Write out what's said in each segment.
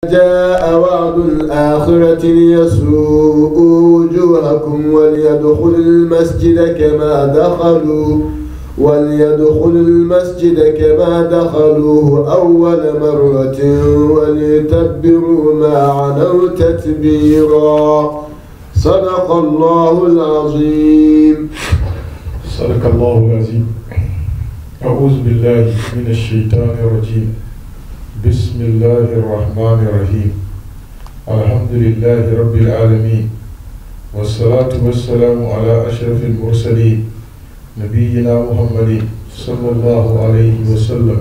جاء وعد الآخرة ليسوءوا وجوهكم وليدخلوا المسجد كما دخلوا وليدخلوا المسجد كما دخلوه أول مرة وليتبروا ما علوا تتبيرا صدق الله العظيم صدق الله العظيم أعوذ بالله من الشيطان الرجيم بسم الله الرحمن الرحيم الحمد لله رب العالمين والصلاة والسلام على أشرف المرسلين نبينا محمد صلى الله عليه وسلم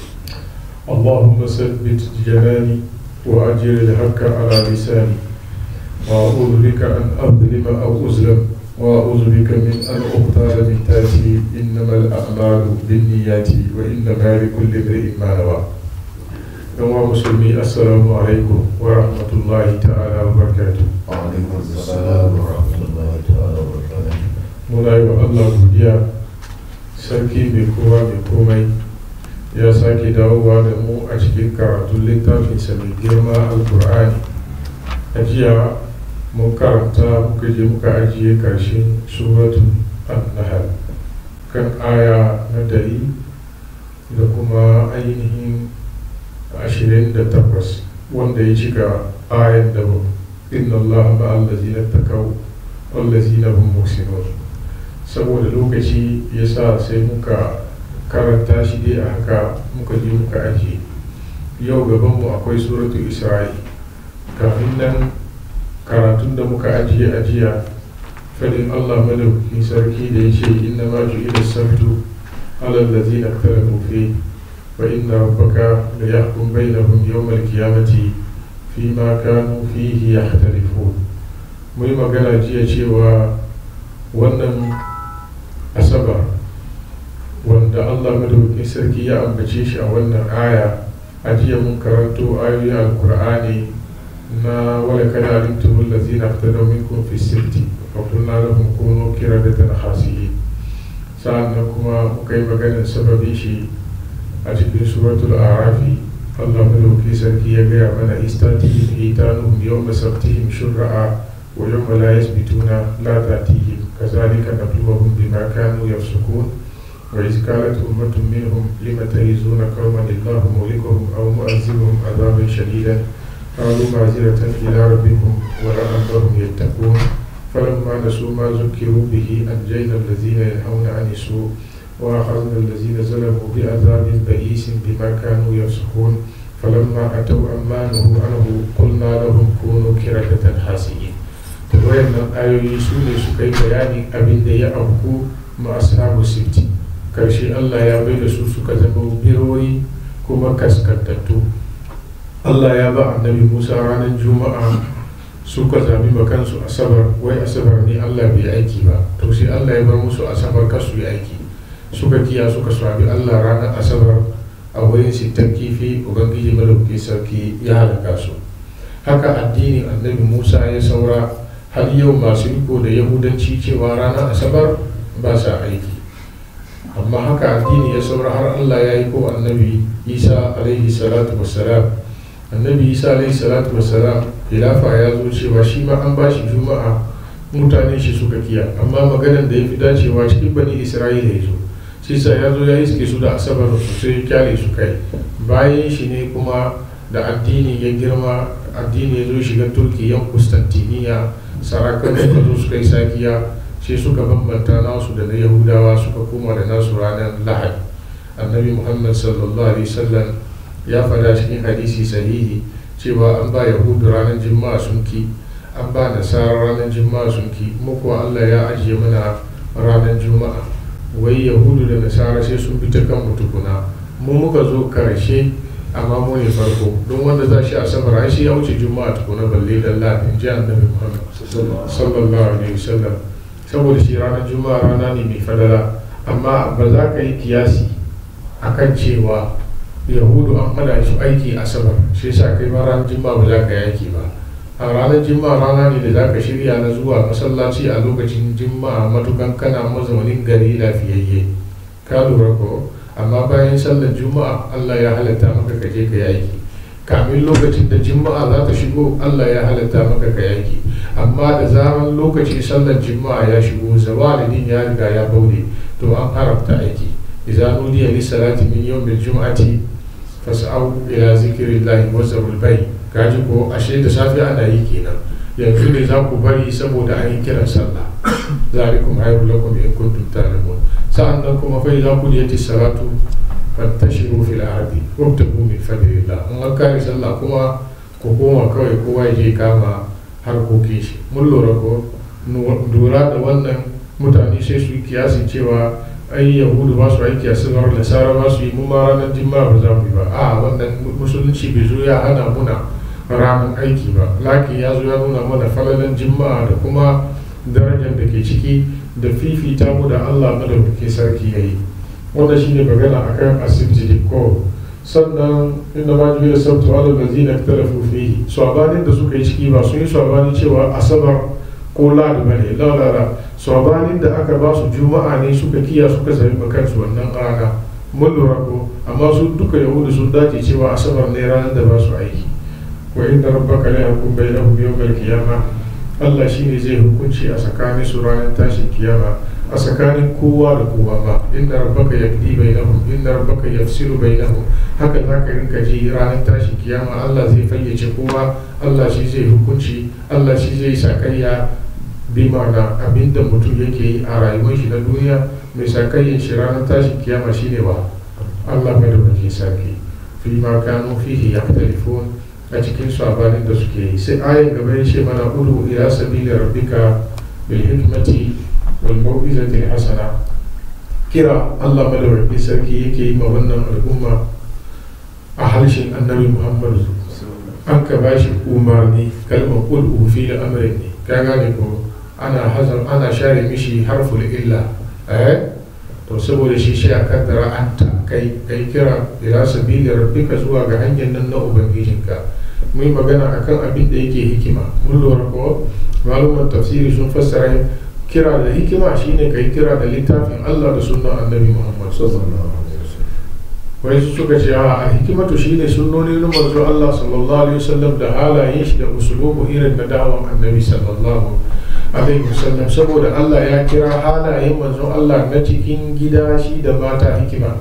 اللهم ثبت جناني وأجر الحق على لساني وأعوذ بك أن أظلم أو أظلم وأعوذ بك من أن أغتال من تاتي إنما الأعمال بالنيات وإنما لكل امرئ ما نوى يوم مسلمي السلام عليكم ورحمة الله تعالى وبركاته وعليكم السلام ورحمة الله تعالى وبركاته muna yi wa Allah godiya sarki mai kowa mai komai ya sake dawowa da mu a cikin karatun littafinsa mai girma alkur'ani a jiya mun karanta muka je muka ajiye karshen suratun annahal kan aya na dari da kuma ainihin ashirin da takwas wanda ya cika ayan da inna Allah ma'allazina takaw wallazina hum muhsinun saboda lokaci ya sa sai muka karanta shi dai a haka muka je muka ajiye yau gabanmu akwai suratu isra'i kafin nan karatun da muka ajiye ajiya fadin allah madaukakin sarki da ya ce inna ma ila sabtu alal ladzina ikhtalafu fi wa inna rabbaka la yahkum bainahum yawmal qiyamati fima kanu fihi yakhtalifun mu yi magana jiya cewa wannan asabar wanda allah madaukakin sarki ya ambace shi a wannan aya a jiya mun karanto ayoyi alkur'ani na wala kada alimtum allazina ihtadaw minkum fi sirti wa qulna lahum kunu qiradatan khasiyin sa'annan kuma muka yi maganar sababin shi a cikin suratul arafi allah madaukakin sarki ya gaya mana istatihim hitanuhum yawma sabtihim shurra'a wa yawma la yasbituna la tatihim كذلك نبلوهم بما كانوا يفسقون وإذ قالت أمة منهم لم تئزون قوما الله مهلكهم أو مؤذبهم عذابا شديدا قالوا معذرة إلى ربكم ولعلهم يتقون فلما نسوا ما ذكروا به أنجينا الذين ينهون عن السوء وأخذنا الذين ظلموا بعذاب بئيس بما كانوا يفسقون فلما أتوا عما نهوا عنه قلنا لهم كونوا كردة خاسئين da wayannan ayoyi su ne su kai bayanin abin da ya auku ma ashabu sifti karshe Allah ya bai da su suka zama biroyi kuma kaskantattu Allah ya ba annabi Musa ranar juma'a suka zabi kansu asabar wai asabar ne Allah bai aiki ba to sai Allah ya bar musu asabar kasu yi aiki suka kiya suka swabi Allah ranar asabar a wurin sittar kifi ubangiji malauki sarki ya halaka su haka addinin annabi Musa ya saura har yau masu riko da yahudanci cewa ranar asabar ba sa aiki amma haka addini ya saura har allah ya yi ko annabi isa alaihi salatu wassalam annabi isa alaihi salatu wassalam khilafa ya zo cewa shi ma an ba shi juma'a mutane shi suka kiya amma maganan da ya fi dacewa cikin bani isra'ila ya zo shi sa ya zo ya iske su da asabar sai ya kyale su kai bayan shi ne kuma da addini ya girma addini ya zo shiga turkiyan kustantiniya sarakan suka zo suka yi sakiya sai suka bambanta nasu da na yahudawa suka koma da nasu ranar lahadi annabi muhammad sallallahu alaihi wasallam ya fada cikin hadisi sahihi cewa an ba yahudu ranar juma'a sun ki an ba nasara ranar juma'a sun ki muku allah ya ajiye mana ranar juma'a wai yahudu da nasara sai sun bi ta kan mutukuna mu muka zo karshe amma mu ne farko don wanda za shi asabar ai shi ya wuce juma'a tukuna balle da lahadi ji annabi muhammad sallallahu alaihi wasallam saboda shi ranar juma'a rana ne mai fadala amma ba za ka yi kiyasi akan cewa yahudu an hada su aiki asabar shi yasa kai ma ranar juma'a ba za ka yi aiki ba a ranar juma'a rana ne da za ka shirya na zuwa masallaci a lokacin juma'a matukan kana mazaunin gari lafiyayye ka lura ko amma bayan sallar juma'a allah ya halatta maka ka je ka yi aiki kamin lokacin da juma'a za ta shigo allah ya halatta maka ka yanki amma da zaran lokaci sallar juma'a ya shigo zawalidin ya riga ya baude to an haramta aiki idza nudiya lis salati min yawmil jum'ati fas'au ila zikrillahi wa zarul bay kaji ko ashe da safe ana yi kenan yanzu ne za ku bari saboda an yi kiran sallah zalikum hayrul lakum in kuntum ta'lamun sa'annan kuma fa idza qudiyatis salatu fantashiru fil ardi wabtagu min fadlillah in an kare sallah kuma ku koma kawai kowa ya je kama harkokin shi mun lura ko lura da wannan mutane sai su yi kiyasi cewa ai yahudu ba su aiki a sigar nasara ba su yi mu ma ranar jimma ba za mu yi ba a wannan musulunci bai zo ya hana muna ranar aiki ba laki ya zo ya nuna mana falalan jimma da kuma darajar da ke ciki da fifita mu da allah madaukakin sarki ya yi wanda shine magana akan asibiti ko sannan inda ma jibi da sabtu ala lazina talafu fihi sabanin da suka yi ciki ba sun yi sabani cewa asabar ko ladi ba ne lalala sabanin da aka ba su juma'a ne suka kiya suka sami kansu wannan rana mun lura ko amma su duka yahudu sun dace cewa asabar ne ranar da ba su aiki wa inda rabbaka la yakum bainahum yawmal qiyamah Allah shine zai hukunci a tsakanin su ranar tashin kiyama a tsakanin kowa da kowa ba inda rabbaka yaqdi bainahum inda rabbaka yafsilu bainahum haka za ka rinka ji ranar tashin kiyama Allah zai fayyace kowa Allah shi zai hukunci Allah shi zai sakayya bi ma'ana abinda mutum yake yi a rayuwar shi na duniya mai sakayyan shi ranar tashin kiyama shine wa Allah madaukakin sarki fi ma kanu fihi yaktalifun a cikin sabanin da suke yi sai ayin gaba ya ce mana udu ila sabili rabbika bil hikmati wal mau'izati hasana kira Allah madaukakin sarki yake yi ma wannan al'umma a harshen annabi Muhammadu an ka ba shi umarni kalmar qul ufi da amrin ne ka gane ko ana hazan ana share mishi harful illa eh to saboda shi shi a kaddara anta kai kai kira ila sabili rabbika zuwa ga hanyar nan na ubangijinka mun magana akan abin da yake hikima mun lura ko malumar tafsiri sun fassara kira da hikima shine kai kira da littafin Allah da sunnan annabi Muhammad sallallahu alaihi wasallam wai su suka ce a hikimatu shine sunnoni na manzo Allah sallallahu alaihi wasallam da halayen shi da usulubu irin na da'awan annabi sallallahu alaihi wasallam saboda Allah ya kira halayen manzo Allah na cikin gida shi da mata hikima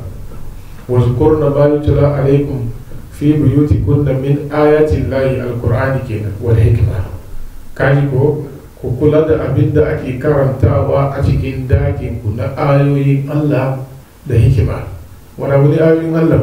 wa zkurna ma yutla alaikum fi buyutikunna min ayatin lahi alqur'ani kenan wal hikma kaji ko ku kula da abin da ake karantawa a cikin dakin ku na ayoyin Allah da hikima wani abu ne ayoyin Allah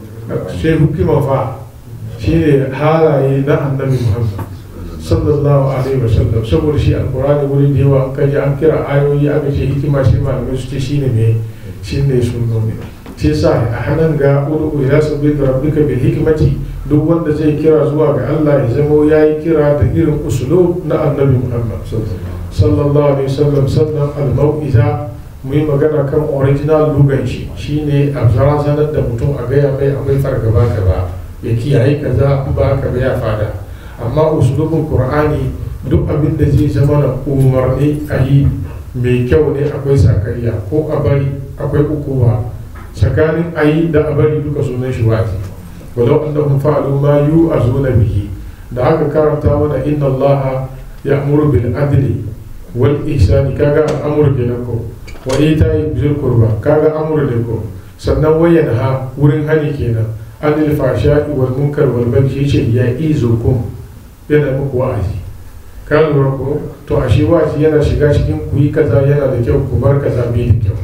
sai hukima fa shine halaye na annabi Muhammad sallallahu alaihi wasallam saboda shi alqur'ani wuri da yawa an kaji an kira ayoyi aka ce hikima shi malamai su ce shine me shine sunnoni shi sa a hannun ga udu ila sabbi rabbika bil hikmati duk wanda zai kira zuwa ga Allah ya zamo yayi kira da irin usulub na annabi Muhammad sallallahu alaihi wasallam sannan al mau'iza mu yi magana kan original lugan shi shine a zarazanar da mutum a gaya mai akwai fargaba gaba ya kiyaye kaza in ba haka ba ya fada amma usulubin qur'ani duk abin da zai zama na umarni a yi mai kyau ne akwai sakayya ko a bari akwai ukuwa tsakanin a yi da a bari duka sunan shi wazi walau annahum fa'alu ma yu'azuna bihi da aka karanta mana inna Allah ya'muru bil adli wal ihsani kaga al'amuru kenan ko wa ita'i bil qurba kaga amuru ne ko sannan wayan ha wurin hani kenan anil fashai wal munkar wal baghi yace ya izukum yana muku wa'azi ka lura ko to ashe wa'azi yana shiga cikin ku yi kaza yana da kyau ku bar kaza bai da kyau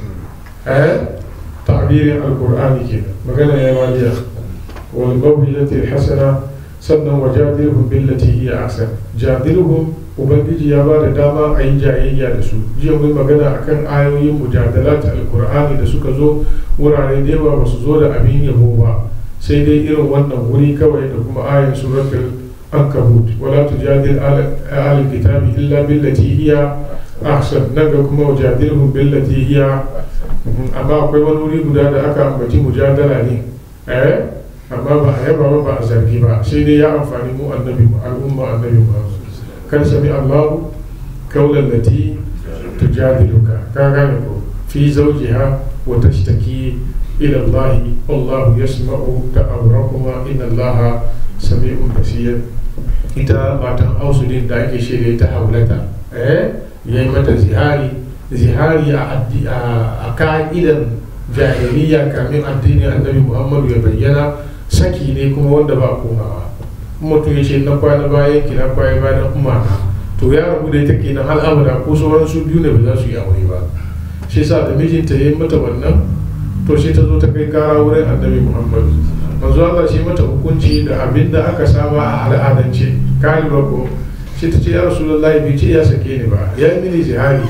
eh تعبير القرآن كده مجانا يا واليا والموهلة الحسنة سنة وجادلهم بالتي هي أحسن جادلهم ubangiji ya ba da dama a yi jayayya da su jiya mun magana akan ayoyin mujadalat alkur'ani da suka zo wurare da yawa ba su zo da abin yabo ba sai dai irin wannan wuri kawai da kuma ayin suratul ankabut wala tujadil ahlul kitabi illa billati hiya ahsan nan ga kuma wajadilhum billati hiya amma akwai wani wuri guda da aka ambaci mujadala ne eh amma ba a yaba ba ba a zargi ba sai dai ya amfani mu annabi mu al'umma annabi mu kan sami Allah kaulan lati tujadiluka ka gane ko fi zawjiha wa tashtaki ila Allah wallahu yasma'u ta'awrakuma inna Allah sami'un basir ita matan ausu din da ake shirya ta haulata eh ya yi mata zihari zihari a addi- a a ka'idan jahiliya kamin addinin annabi muhammadu ya bayyana saki ne kuma wanda ba a komawa mutum ya ce na kwana bayan ki na kwana bayan umana to ya rabu da ita kenan har abada ko sauran su biyu ne ba za su yi aure ba shi sa da mijinta ya yi mata wannan to shi ta zo ta kai kara wurin annabi muhammadu manzo Allah shi mata hukunci da abin da aka saba a al'adance ka lura ko shi ta ce ya rasulullahi bai ce ya sake ni ba ya yi mini zihari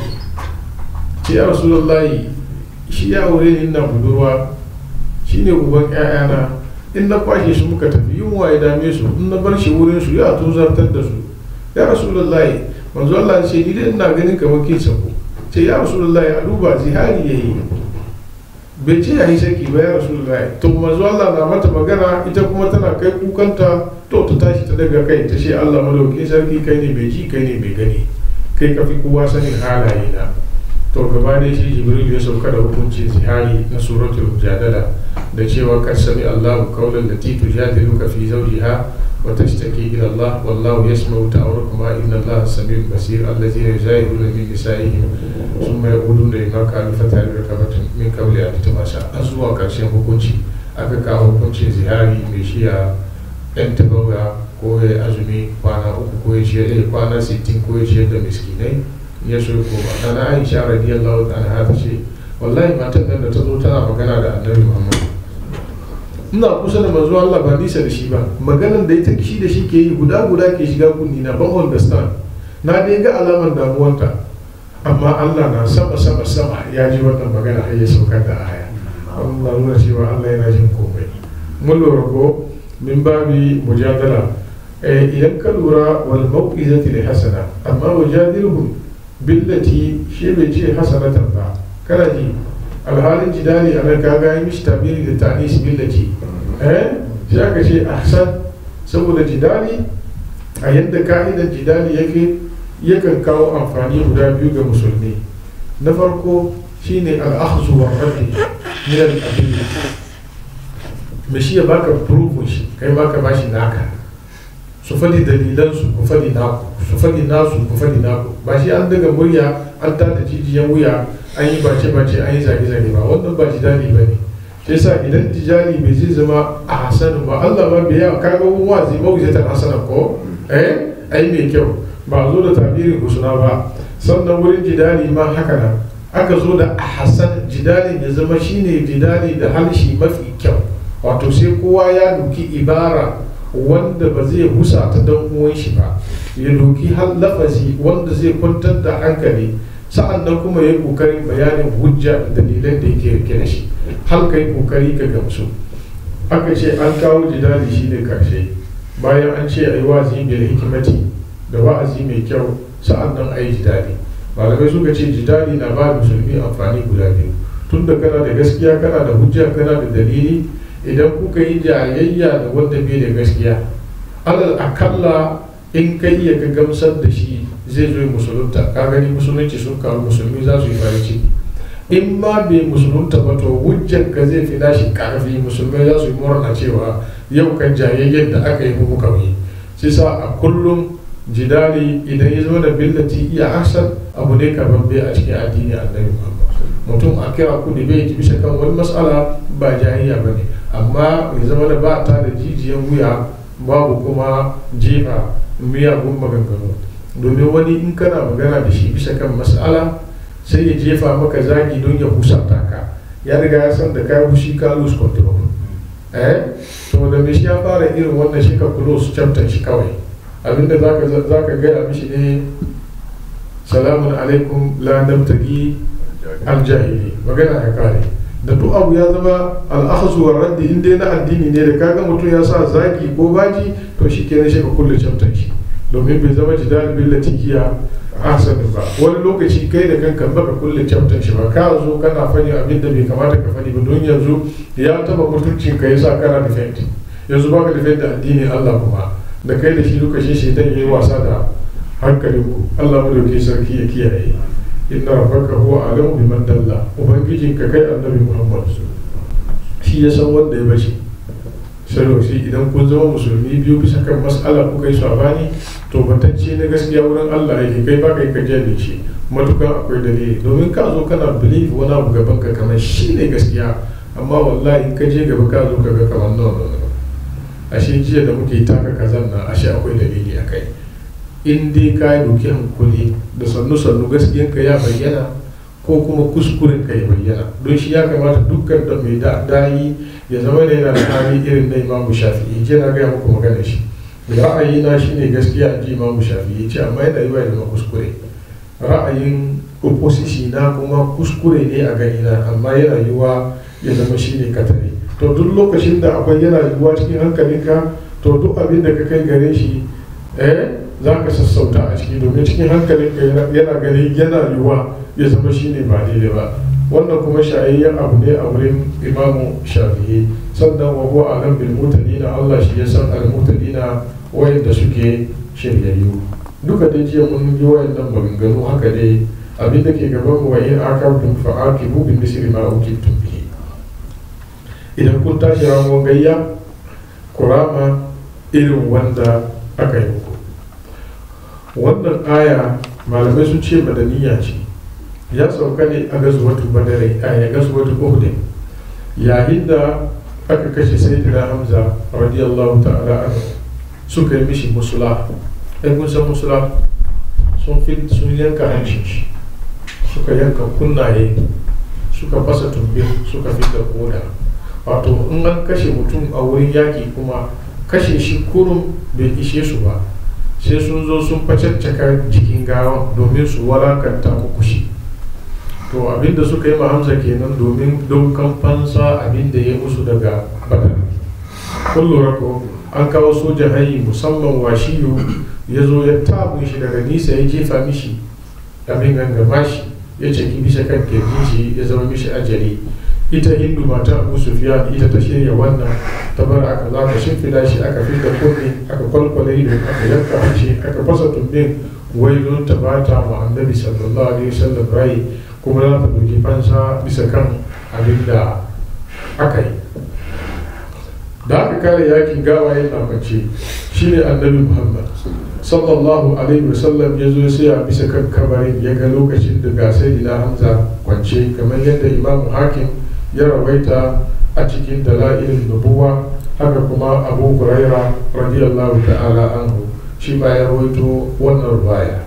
ce ya rasulullahi shi ya aure ni ina budurwa shi ne uban ƴaƴana in na kwashe su muka tafi yunwa ya dame su in na bar shi wurin su ya tozartar da su ya rasulullahi manzo Allah ya ce ni dai ina ganin kamar kin sako ce ya rasulullahi a duba zihari yayi bai ce ya yi saki ba ya rasulullahi to manzo Allah na mata magana ita kuma tana kai kukanta to ta tashi ta daga kai ta ce Allah madauki sarki kai ne bai ji kai ne bai gani kai ka fi kowa sanin halaye na to gaba da shi jibril ya sauka da hukuncin zihari na suratul mujadala da cewa kad sami Allahu qawlan lati tujadiluka fi zawjiha wa tashtaki ila Allah wallahu yasma'u ta'awrakuma inna Allah samiul basir allazina yuzahiruna min nisa'ihim thumma yaquluna lima kanu fatarikabatun min qabli an tumasa an zuwa karshen hukunci aka kawo hukuncin zihari mai shiya yan tabawa ko ya azumi kwana uku ko ya ciyar kwana 60 ko ya ciyar da miskinai ya so koma ana aisha radiyallahu anha ta ce wallahi matan nan da ta zo tana magana da annabi muhammad ina kusa da manzo Allah ba nisa da shi ba maganan da ita shi da shi ke yi guda guda ke shiga kunni na ban understand na dai ga alamar damuwanta amma Allah na sama sama sama ya ji wannan magana har ya saukar da aya Allah nuna cewa Allah yana jin komai mun lura ko min babi mujadala idan ka lura wal mauqizati li hasana amma wajadilhum billati shi bai ce hasanatan ba kana ji alhalin jidali a nan kaga yi mishi tabiri da tanis billati eh shi aka ce ahsan saboda jidali a yadda ka'idar jidali yake yakan kawo amfani guda biyu ga musulmi na farko shine al'akhzu wa raddi min al-adilla me shi ya baka proof shi kai baka bashi naka su faɗi dalilansu ku faɗi naku su faɗi nasu ku faɗi naku ba shi an daga murya an tada jijiyan wuya an yi bace bace an yi zage zage ba wannan ba jidali ba ne shi yasa idan tijali bai zai zama a hasanin ba Allah ba bai yawa kaga wani wazi ba wuce ta hasanin ko eh ai mai kyau ba zo da tabirin husna ba sannan wurin jidali ma haka nan aka zo da a hasan jidali ya zama shine jidali da halshi mafi kyau wato sai kowa ya duki ibara wanda ba zai husa ta dan uwan shi ba ya doki har lafazi wanda zai kwantar da hankali sa'an nan kuma ya yi kokarin bayanin hujja da dalilan da yake rike da shi har ka yi kokari ka gamsu aka ce an kawo jidali shi ne karshe bayan an ce a yi wa'azi bil hikimati da wa'azi mai kyau sa'an nan a yi jidali malamai suka ce jidali na ba musulmi amfani guda biyu tun da kana da gaskiya kana da hujja kana da dalili idan kuka yi jayayya da wanda bai da gaskiya alal akalla in ka iya ka gamsar da shi zai zo musulunta ka gani musulunci sun kawo musulmi za su yi farin ciki in ma bai musulunta ba to hujjar ka zai fi nashi karfi musulmai za su yi murna cewa yau kan jayayyar da aka yi muku kawai sai sa a kullum jidali idan ya zo da billati iya asar abu ne kaman bai a cikin addini annabi muhammad mutum a kira ku da bai bisa kan wani matsala ba jayayya ba ne amma ya zama da ba ta da jijiyan wuya babu kuma jefa miyagun maganganu domin wani in kana magana da shi bisa kan matsala sai ya jefa maka zagi don ya husata ka ya riga ya san da ka hushi ka lose control eh to da me shi ya fara irin wannan shi ka close chapter shi kawai abinda zaka zaka gaya mishi ne salamun alaikum la nabtagi aljahili magana ya kare da duk abu ya zama al'akhazu wa raddi in dai na addini ne da kaga mutum ya sa zagi ko baji to shi kenan shi ka kulle chapter shi domin bai zama jidal billati hiya ahsanin ba wani lokaci kai da kanka baka kulle chapter shi ba ka zo kana fani abin da bai kamata ka fani ba don yanzu ya taba mutuncin ka yasa kana defend yanzu baka defend da addinin Allah kuma da kai da shi duka shi shaitan yayi wasa da hankalinku Allah madauki sarki ya kiyaye inna rabbaka huwa alamu biman dalla ubangijin ka kai annabi Muhammad shi ya san wanda ya bace sarauci idan kun zama musulmi biyu bisa kan mas'ala kuka yi sabani to batacce na gaskiya wurin Allah yake kai ba kai ka jale shi matukan akwai dalili domin ka zo kana believe wani abu gaban ka kamar shi ne gaskiya amma wallahi in ka je gaba ka zo ka ga kamar no no no ashe jiya da muke taka kazan nan ashe akwai dalili a kai in dai ka yi doki hankuli da sannu sannu gaskiyanka ya bayyana ko kuma kuskuren ka ya bayyana don shi ya kamata dukkan da mai dayi ya zama da yana da hali irin na imamu shafi'i je na gaya muku magana shi ra'ayi na shine gaskiya ji imamu shafi'i ce amma yana yi wa zama kuskure ra'ayin opposition na kuma kuskure ne a gani na amma yana yiwa ya zama shine katare to duk lokacin da akwai yana yiwuwa cikin hankalinka to duk abin da ka kai gare shi eh za ka sassauta a ciki domin cikin hankalinka yana gani yana yiwuwa ya zama shi ne ba daidai ba wannan kuma shayayyen abu ne a wurin imamu shafi'i sannan wa huwa alam bil mutalina Allah shi ya san al mutalina wayanda suke shiryayyu duka da jiya mun yi wayannan maganganu haka dai abin da ke gaban mu wa in aqabtum fa aqibu bi misli ma uqibtum bihi idan kun tashi ramuwan gayya kurama irin wanda aka yi muku wannan aya malamai sun ce madaniya ce ya sauka ne a gazuwatu badare a ya gazuwatu uhud yayin da aka kashe sayyidina hamza radiyallahu ta'ala anhu suka yi mishi musula ai kun san musula sun fi sun yanka hancin shi suka yanka kunnaye suka fasa tumbin suka fi da koda wato in an kashe mutum a wurin yaki kuma kashe shi kurum bai ishe su ba sai sun zo sun facaccaka jikin gawan domin su walakanta muku shi to abinda suka yi hamza kenan domin daukan fansa abinda ya musu daga badar kun lura ko an kawo soja hayi musamman washiyu ya zo ya tabun shi daga nisa ya jefa mishi abin gangama shi ya ceki bisa kan kirjin shi ya zama mishi ajali ita hindu mata abu sufiyan ita ta shirya wannan ta bar aka za ka shimfida shi aka fita kunne aka kwalkwale ido aka yanka hanci aka fasa tumbin wai don ta bata ma annabi sallallahu alaihi wasallam rai kuma za ta ɗauki fansa bisa kan abin da aka yi da aka kare yakin gawaye na mace shine annabi muhammad sallallahu alaihi wasallam ya zo sai a bisa kan kabarin ya ga lokacin da ga sai hamza kwance kamar yadda imamu hakim ya rawaita a cikin dala'ilin nubuwa haka kuma abu huraira radiyallahu ta'ala anhu shi ma ya rawaito wannan ruwaya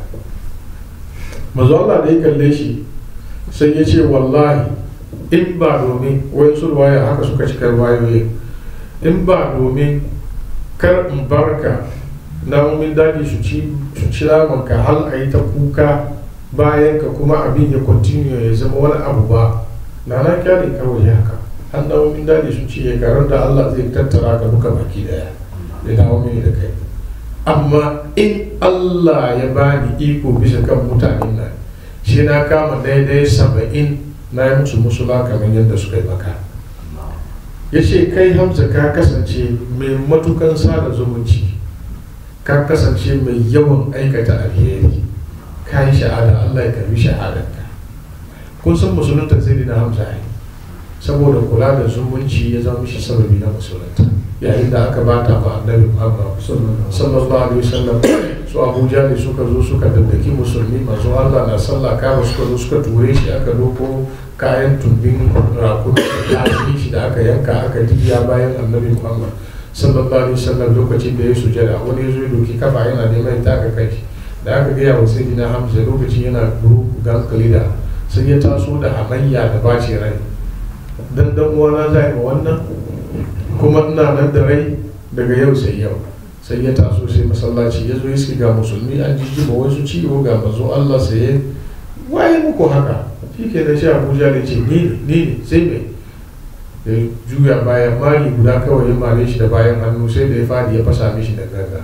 manzo Allah da ya kalle shi sai ya ce wallahi in ba domin wayansu ruwaya haka suka cika ruwayoyi in ba domin kar in barka namomin daji su ci su ci ka hal a yi ta kuka bayan ka kuma abin ya continue ya zama wani abu ba na na kyale kawai haka an namomin daji su ci ya karar da Allah zai tattara ka duka baki daya ya dawo mini da kai amma in Allah ya bani iko bisa kan mutanen nan shi na kama daidai saba'in na yi musu musula kamar yadda suka yi maka ya ce kai hamza ka kasance mai matukan sada zumunci ka kasance mai yawan aikata alheri ka yi shahada Allah ya karbi shahadarka kun san musulunta zai na hamza ne saboda kula da zumunci ya zama shi sababi na musulunta yayin da aka bata ma annabi Muhammad sallallahu alaihi wasallam su Abuja ne suka zo suka daddaki musulmi masu Allah na sallah kama suka zo suka ture shi aka doko kayan tumbin rakumi da shi da aka yanka aka diya bayan annabi Muhammad sallallahu alaihi wasallam lokacin da ya sujada wani ya zo ya doki kafa yana neman ta aka kai da aka gaya wa sayyidina Hamza lokacin yana guru galkalida sai ya taso da hamayya da bace rai dan dan uwana zai ma wannan kuma ina nan da rai daga yau sai yau sai ya taso sai masallaci ya zo iski ga musulmi an jijjiba wasu ciwo ga mazo Allah sai waye muku haka shi ke da shi abuja da ce ni ne sai mai ya juya bayan mari guda kawai ya mare shi da bayan hannu sai da ya fadi ya fasa mishi da gaga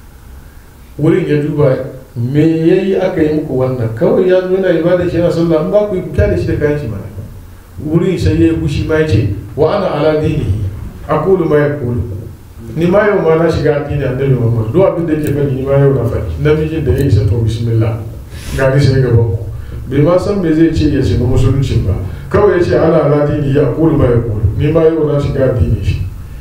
wurin ya duba me yayi aka yi muku wannan kawai ya zo yana ibada shi yana sallah in ba ku yi kuka da shi da kayan shi mana wurin sai ya yi kushi ma ya ce wa ana ala dinihi aqulu ma yaqulu ni ma yau ma na shiga addini annabi Muhammad duk abin da yake faɗi ni ma yau na faɗi namijin da ya isa to bismillah ga ni sai gaban ku bai ma san me zai ce ya shiga musulunci ba kawai ya ce ana ala dini ya aqulu ma yaqulu ni ma yau na shiga addini shi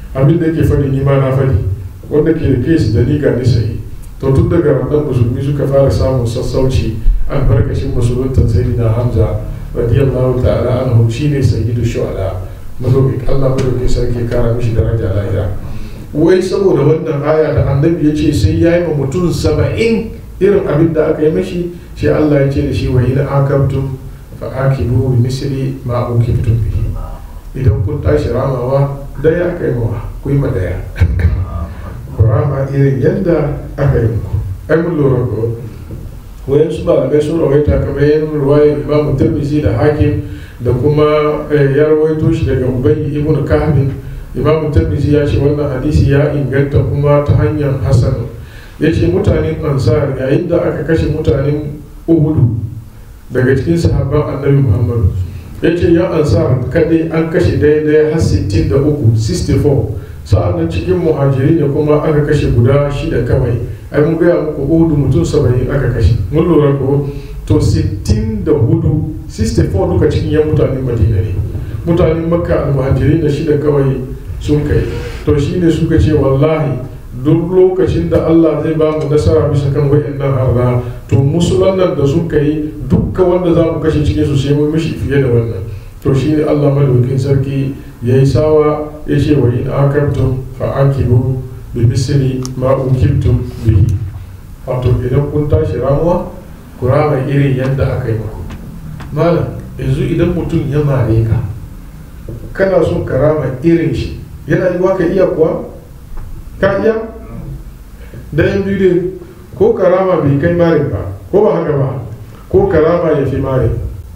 abin da yake fadi ni ma na fadi wanda ke da kes da ni ga ni sai to tun daga wannan musulmi suka fara samun sassauci albarkacin musulunta sayyidina hamza radiyallahu ta'ala anhu shine sayyidu shuhada madauki Allah madauki sarki kara mishi daraja lahira wai saboda wannan aya da annabi ya ce sai ya yi ma mutum saba'in irin abin da aka yi mashi shi Allah ya ce da shi wa in akabtum fa akibu bi misli ma ukibtum bihi idan kun tashi ramawa daya aka yi mawa ku yi ma daya ku rama irin yadda aka yi muku ai mun lura ko wayan su malamai sun rawaita kamar yin ruwayar imamu tirmidhi da hakim da kuma ya rawaito shi daga ubayy ibn kahbin imamu tirmidhi ya ce wannan hadisi ya inganta kuma ta hanyar hasan ya ce mutanen ansar yayin da aka kashe mutanen uhudu daga cikin sahabban annabi muhammadu ya ce yan ansar kadai an kashe daidai har 63 64 sa'an nan cikin muhajiri ne kuma aka kashe guda shida kawai ai mun gaya muku uhudu mutum 70 aka kashe mun lura ko to 64 64 duka cikin yan mutanen madina ne mutanen makka almuhajiri da shida kawai sun kai to shine suka ce wallahi duk lokacin da Allah zai ba mu nasara bisa kan wayannan harra to musulan nan da sun kai dukkan wanda za mu kashe cikin su sai mun mishi fiye da wannan to shine Allah madaukakin sarki yayi sawa ya ce wa in akabtum fa akibu bi misli ma ukibtum bihi wato idan kun tashi ramuwa ku rama irin yadda aka yi muku malam yanzu idan mutum ya mare ka kana son ka rama irin shi yana yi ka iya kuwa ka iya dayan biyu ne ko karama bai kai marin ba ko ba haka ba ko karama ya fi marin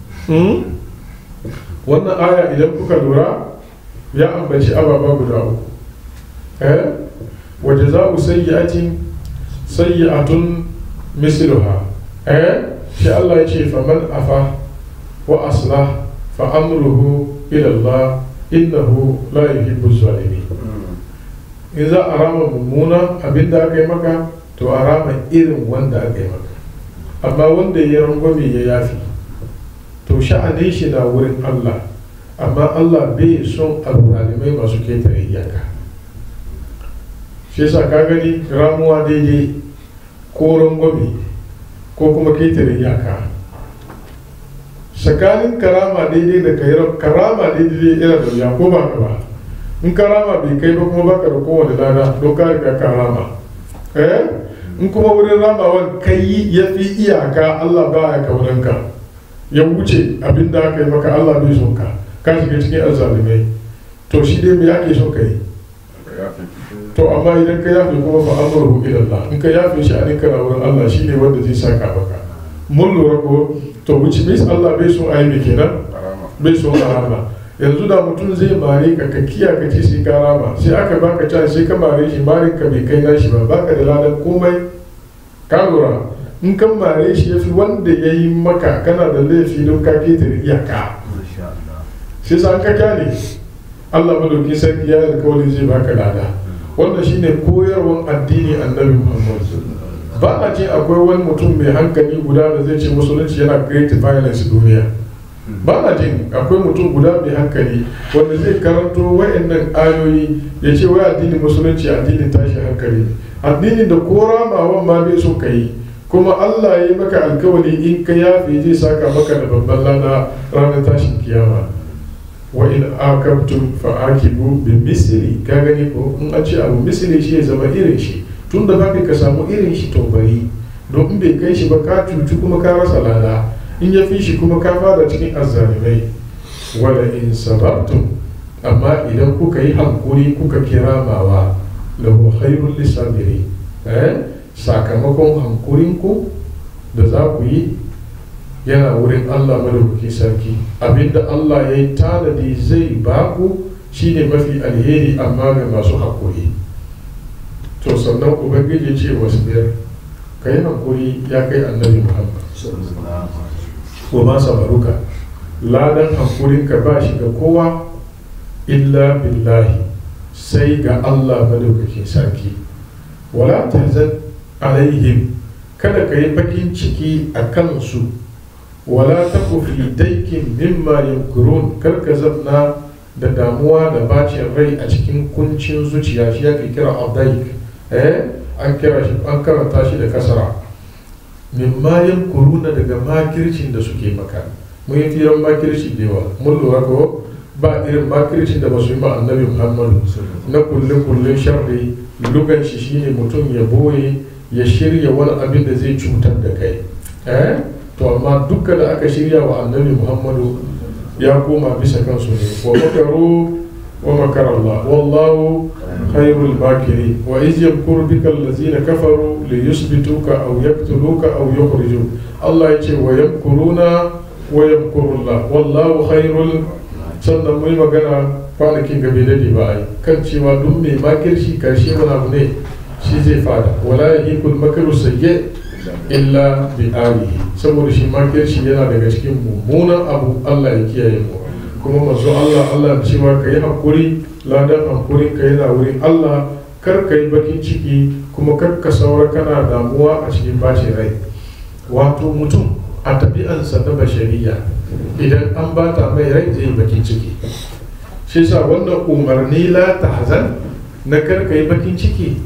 wannan aya idan kuka lura ya ambaci ababa guda uku eh waje za ku sayyatin sayyatun misluha eh shi Allah ya ce faman afa wa aslah fa amruhu ila Allah innahu la yuhibbu zalimin in za a rama mummuna abin da aka yi maka to a rama irin wanda aka yi maka amma wanda ya rangwame ya yafi to sha'anin shi na wurin Allah amma Allah bai son alzalimai masu ketare iyaka shi yasa ka gani ramuwa daidai ko rangwame ko kuma ketare iyaka tsakanin karama daidai da karama daidai yana da wuya ko ba ka ba in karama bai kai ba kuma baka da kowane lada don ka riga karama eh in kuma wurin ramawan kai ya fi iyaka Allah ba ya kaunanka ya wuce abin da aka yi maka Allah bai son ka ka shiga cikin azalimai to shi dai me ake son ka yi to amma idan ka yafe kuma fa amruhu ila Allah in ka yafe shi a ninka na wurin Allah shine wanda zai saka maka mun lura ko to which means Allah bai son ayi kenan bai son arama yanzu da mutum zai mare ka ka kiya ka ce sai ka rama sai aka baka can sai ka mare shi mare ka bai kai nashi ba baka da ladan komai ka lura in kan mare shi yafi wanda ya yi maka kana da laifi don ka ketare iyaka sai sa ka kyale Allah madauki sarki ya alkawari zai baka lada wannan shine koyarwan addini annabi Muhammad ba a ce akwai wani mutum mai hankali guda da zai ce musulunci yana create violence duniya ba na jin akwai mutum guda mai hankali wanda zai karanto wayannan ayoyi ya ce wai addinin musulunci addinin tashi hankali addinin da ko ramawan ma bai so ka yi kuma Allah ya yi maka alkawari in ka yafe zai saka maka da babban lana ranar tashin kiyama wa in akabtum fa akibu bi misli ka gani ko in an ce abu misli shi ya zama irin shi tun da baka ka samu irin shi to bari don in bai kai shi ba ka cuci kuma ka rasa lada in ya fi shi kuma ka fada cikin azzalimai wala in sabartum amma idan kuka yi hankuri kuka kira mawa lahu khairul lisabiri eh sakamakon hankurinku da za ku yi yana wurin Allah madaukakin sarki abinda Allah ya yi tanadi zai baku shine mafi alheri amma ga masu hakuri to sannan ubangiji ce wasu biyar ka yi hankuri ya kai annabi muhammad wa ma sabaruka ladan hankurinka ba shi ga kowa illa billahi sai ga Allah madaukakin sarki wala tahzan alaihim kada ka yi bakin ciki a kansu wala taku fi daikin mimma yamkurun kar ka zanna da damuwa da bacin rai a cikin kuncin zuciya shi ake kira abdaik eh an kira shi an karanta shi da kasara mimma kuruna daga makircin da suke maka mun yi firan makirci da yawa mun lura ko ba irin makircin da ba su yi ma annabi muhammadu na kulle kulle sharri lugan shi shine mutum ya boye ya shirya wani abin da zai cutar da kai eh to amma dukka da aka shirya wa annabi muhammadu ya koma bisa kansu ne wa makaru wa makar Allah wallahu khairul makiri wa iz yamkuru bika allazina kafaru li yuthbituka aw yaqtuluka aw yukhrijuk Allah ya ce wa yamkuruna wa yamkuru Allah wallahu khairul sannan mun yi magana kwanakin gabe da ba ai kan cewa duk mai makirci karshe wani abu ne shi zai fada wala yahikul makaru sayyi illa bi alihi saboda shi makirci yana daga cikin mummunan abu Allah ya kiyaye mu kuma manzo Allah Allah cewa ka yi hakuri ladan hankurin ka yana wurin Allah kar ka yi bakin ciki kuma kar ka saura kana damuwa a cikin bacin rai wato mutum a tabi'ansa na bashariya idan an bata mai rai zai bakin ciki shi sa wannan umarni la tahzan na kar ka yi bakin ciki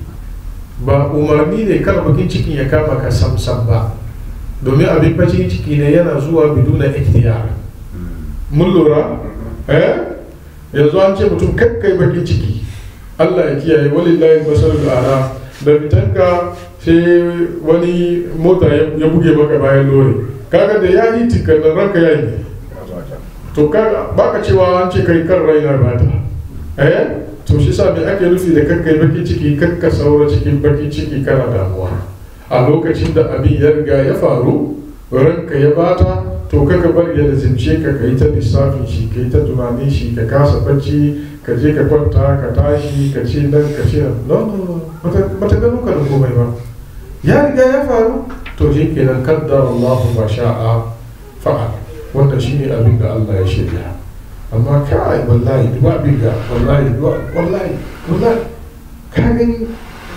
ba umarni ne kar bakin cikin ya kama ka samsam ba domin abin bakin ciki ne yana zuwa biduna ikhtiyar mun lura eh yanzu an ce mutum kakkai bakin ciki Allah ya kiyaye walillahi basarul ara da fitanka sai wani mota ya buge maka bayan lori kaga da ya yi tikkanin ranka ya yi to kaga baka cewa an ce kai kan raina bata eh to shi sa me ake nufi da kakkai bakin ciki kakka saura cikin bakin ciki kana damuwa a lokacin da abin ya riga ya faru ranka ya bata to kaka bar ya lazimce ka kai ta lissafin shi kai ta tunanin shi ka kasa bacci ka je ka kwanta ka tashi ka ce nan ka ce no no no bata gano ka da komai ba ya riga ya faru to shi kenan kaddar Allah ma sha'a fa'al wanda shine abin da Allah ya shirya amma kai wallahi duba abin da wallahi wallahi wallahi ka gani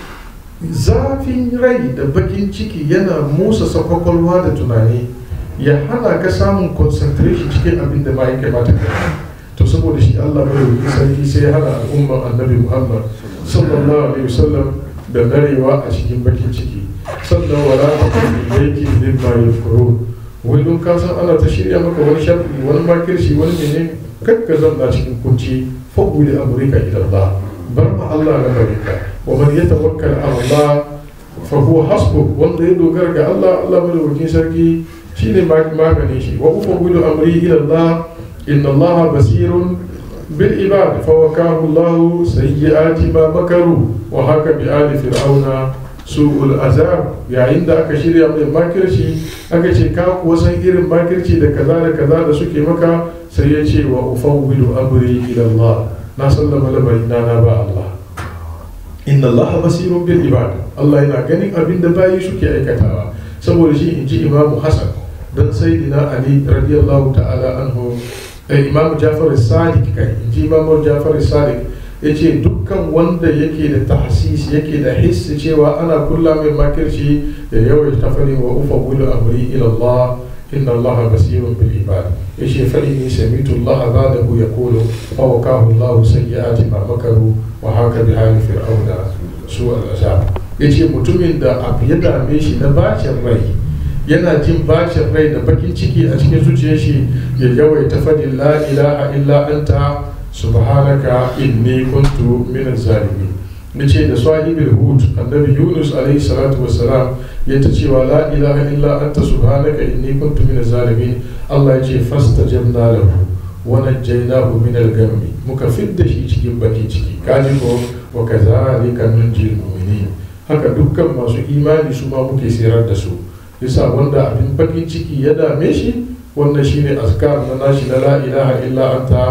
zafin rai da bakin ciki yana musa kwakwalwa da tunani ya hana ka samun concentration cikin abin da ma ya kamata ka to saboda shi Allah mai wuce sarki sai ya hana al'ummar annabi Muhammad sallallahu alaihi wasallam da narewa a cikin bakin ciki sannan wala ta kuma yake zai ma ya furo wai don ka san ana ta shirya maka wani shafi wani makirci wani menene kakka zanna cikin kunci fagu da amurka ila Allah bar ma Allah na barika wa man yatawakkal ala Allah fa huwa hasbu wanda ya dogara ga Allah Allah madaukakin sarki shine maganin shi wa ufawwidu amri ila Allah inna Allah basirun bil ibad fa wakahu Allah sayyi'ati ma makaru wa haka bi ali fir'auna su'ul azab yayin da aka shirya mai makirci aka ce ka kuwa san irin makirci da kaza da kaza da suke maka sai ya ce wa ufawwidu amri ila Allah na sallama lamari na na ba Allah inna Allah basirun bil ibad Allah yana ganin abin da bayi suke aikatawa saboda shi inji Imam Hassan dan sayyidina Ali radiyallahu ta'ala anhu eh, Imam Jafar Sadiq kai inji Imam Jafar Sadiq yace dukkan wanda yake da tahsis yake da hissi cewa ana kulla mai makirci da yawaita fari wa ufa wulu amri ila Allah inna Allah basirun bil ibad yace fa inni samitu Allah zadahu yaqulu fa wakahu Allah sayyi'ati ma makaru wa haka bi hali fir'auna su al-azab yace mutumin da abu ya dame shi na bacin rai yana jin bacin rai da bakin ciki a cikin zuciyar shi ya yawaita fadin la ilaha illa anta subhanaka inni kuntu min zalimin nace da sahibul hud annabi yunus alaihi salatu wassalam ya ta cewa la ilaha illa anta subhanaka inni kuntu min zalimin Allah ya ce fastajabna lahu wa najjaynahu min al-ghammi muka fidda shi cikin bakin ciki kaji ko wa kadhalika nunjil mu'minin haka dukkan masu imani su ma muke sirar da su yasa wanda abin bakin ciki ya dame shi wannan shine azkar na nashi na la ilaha illa anta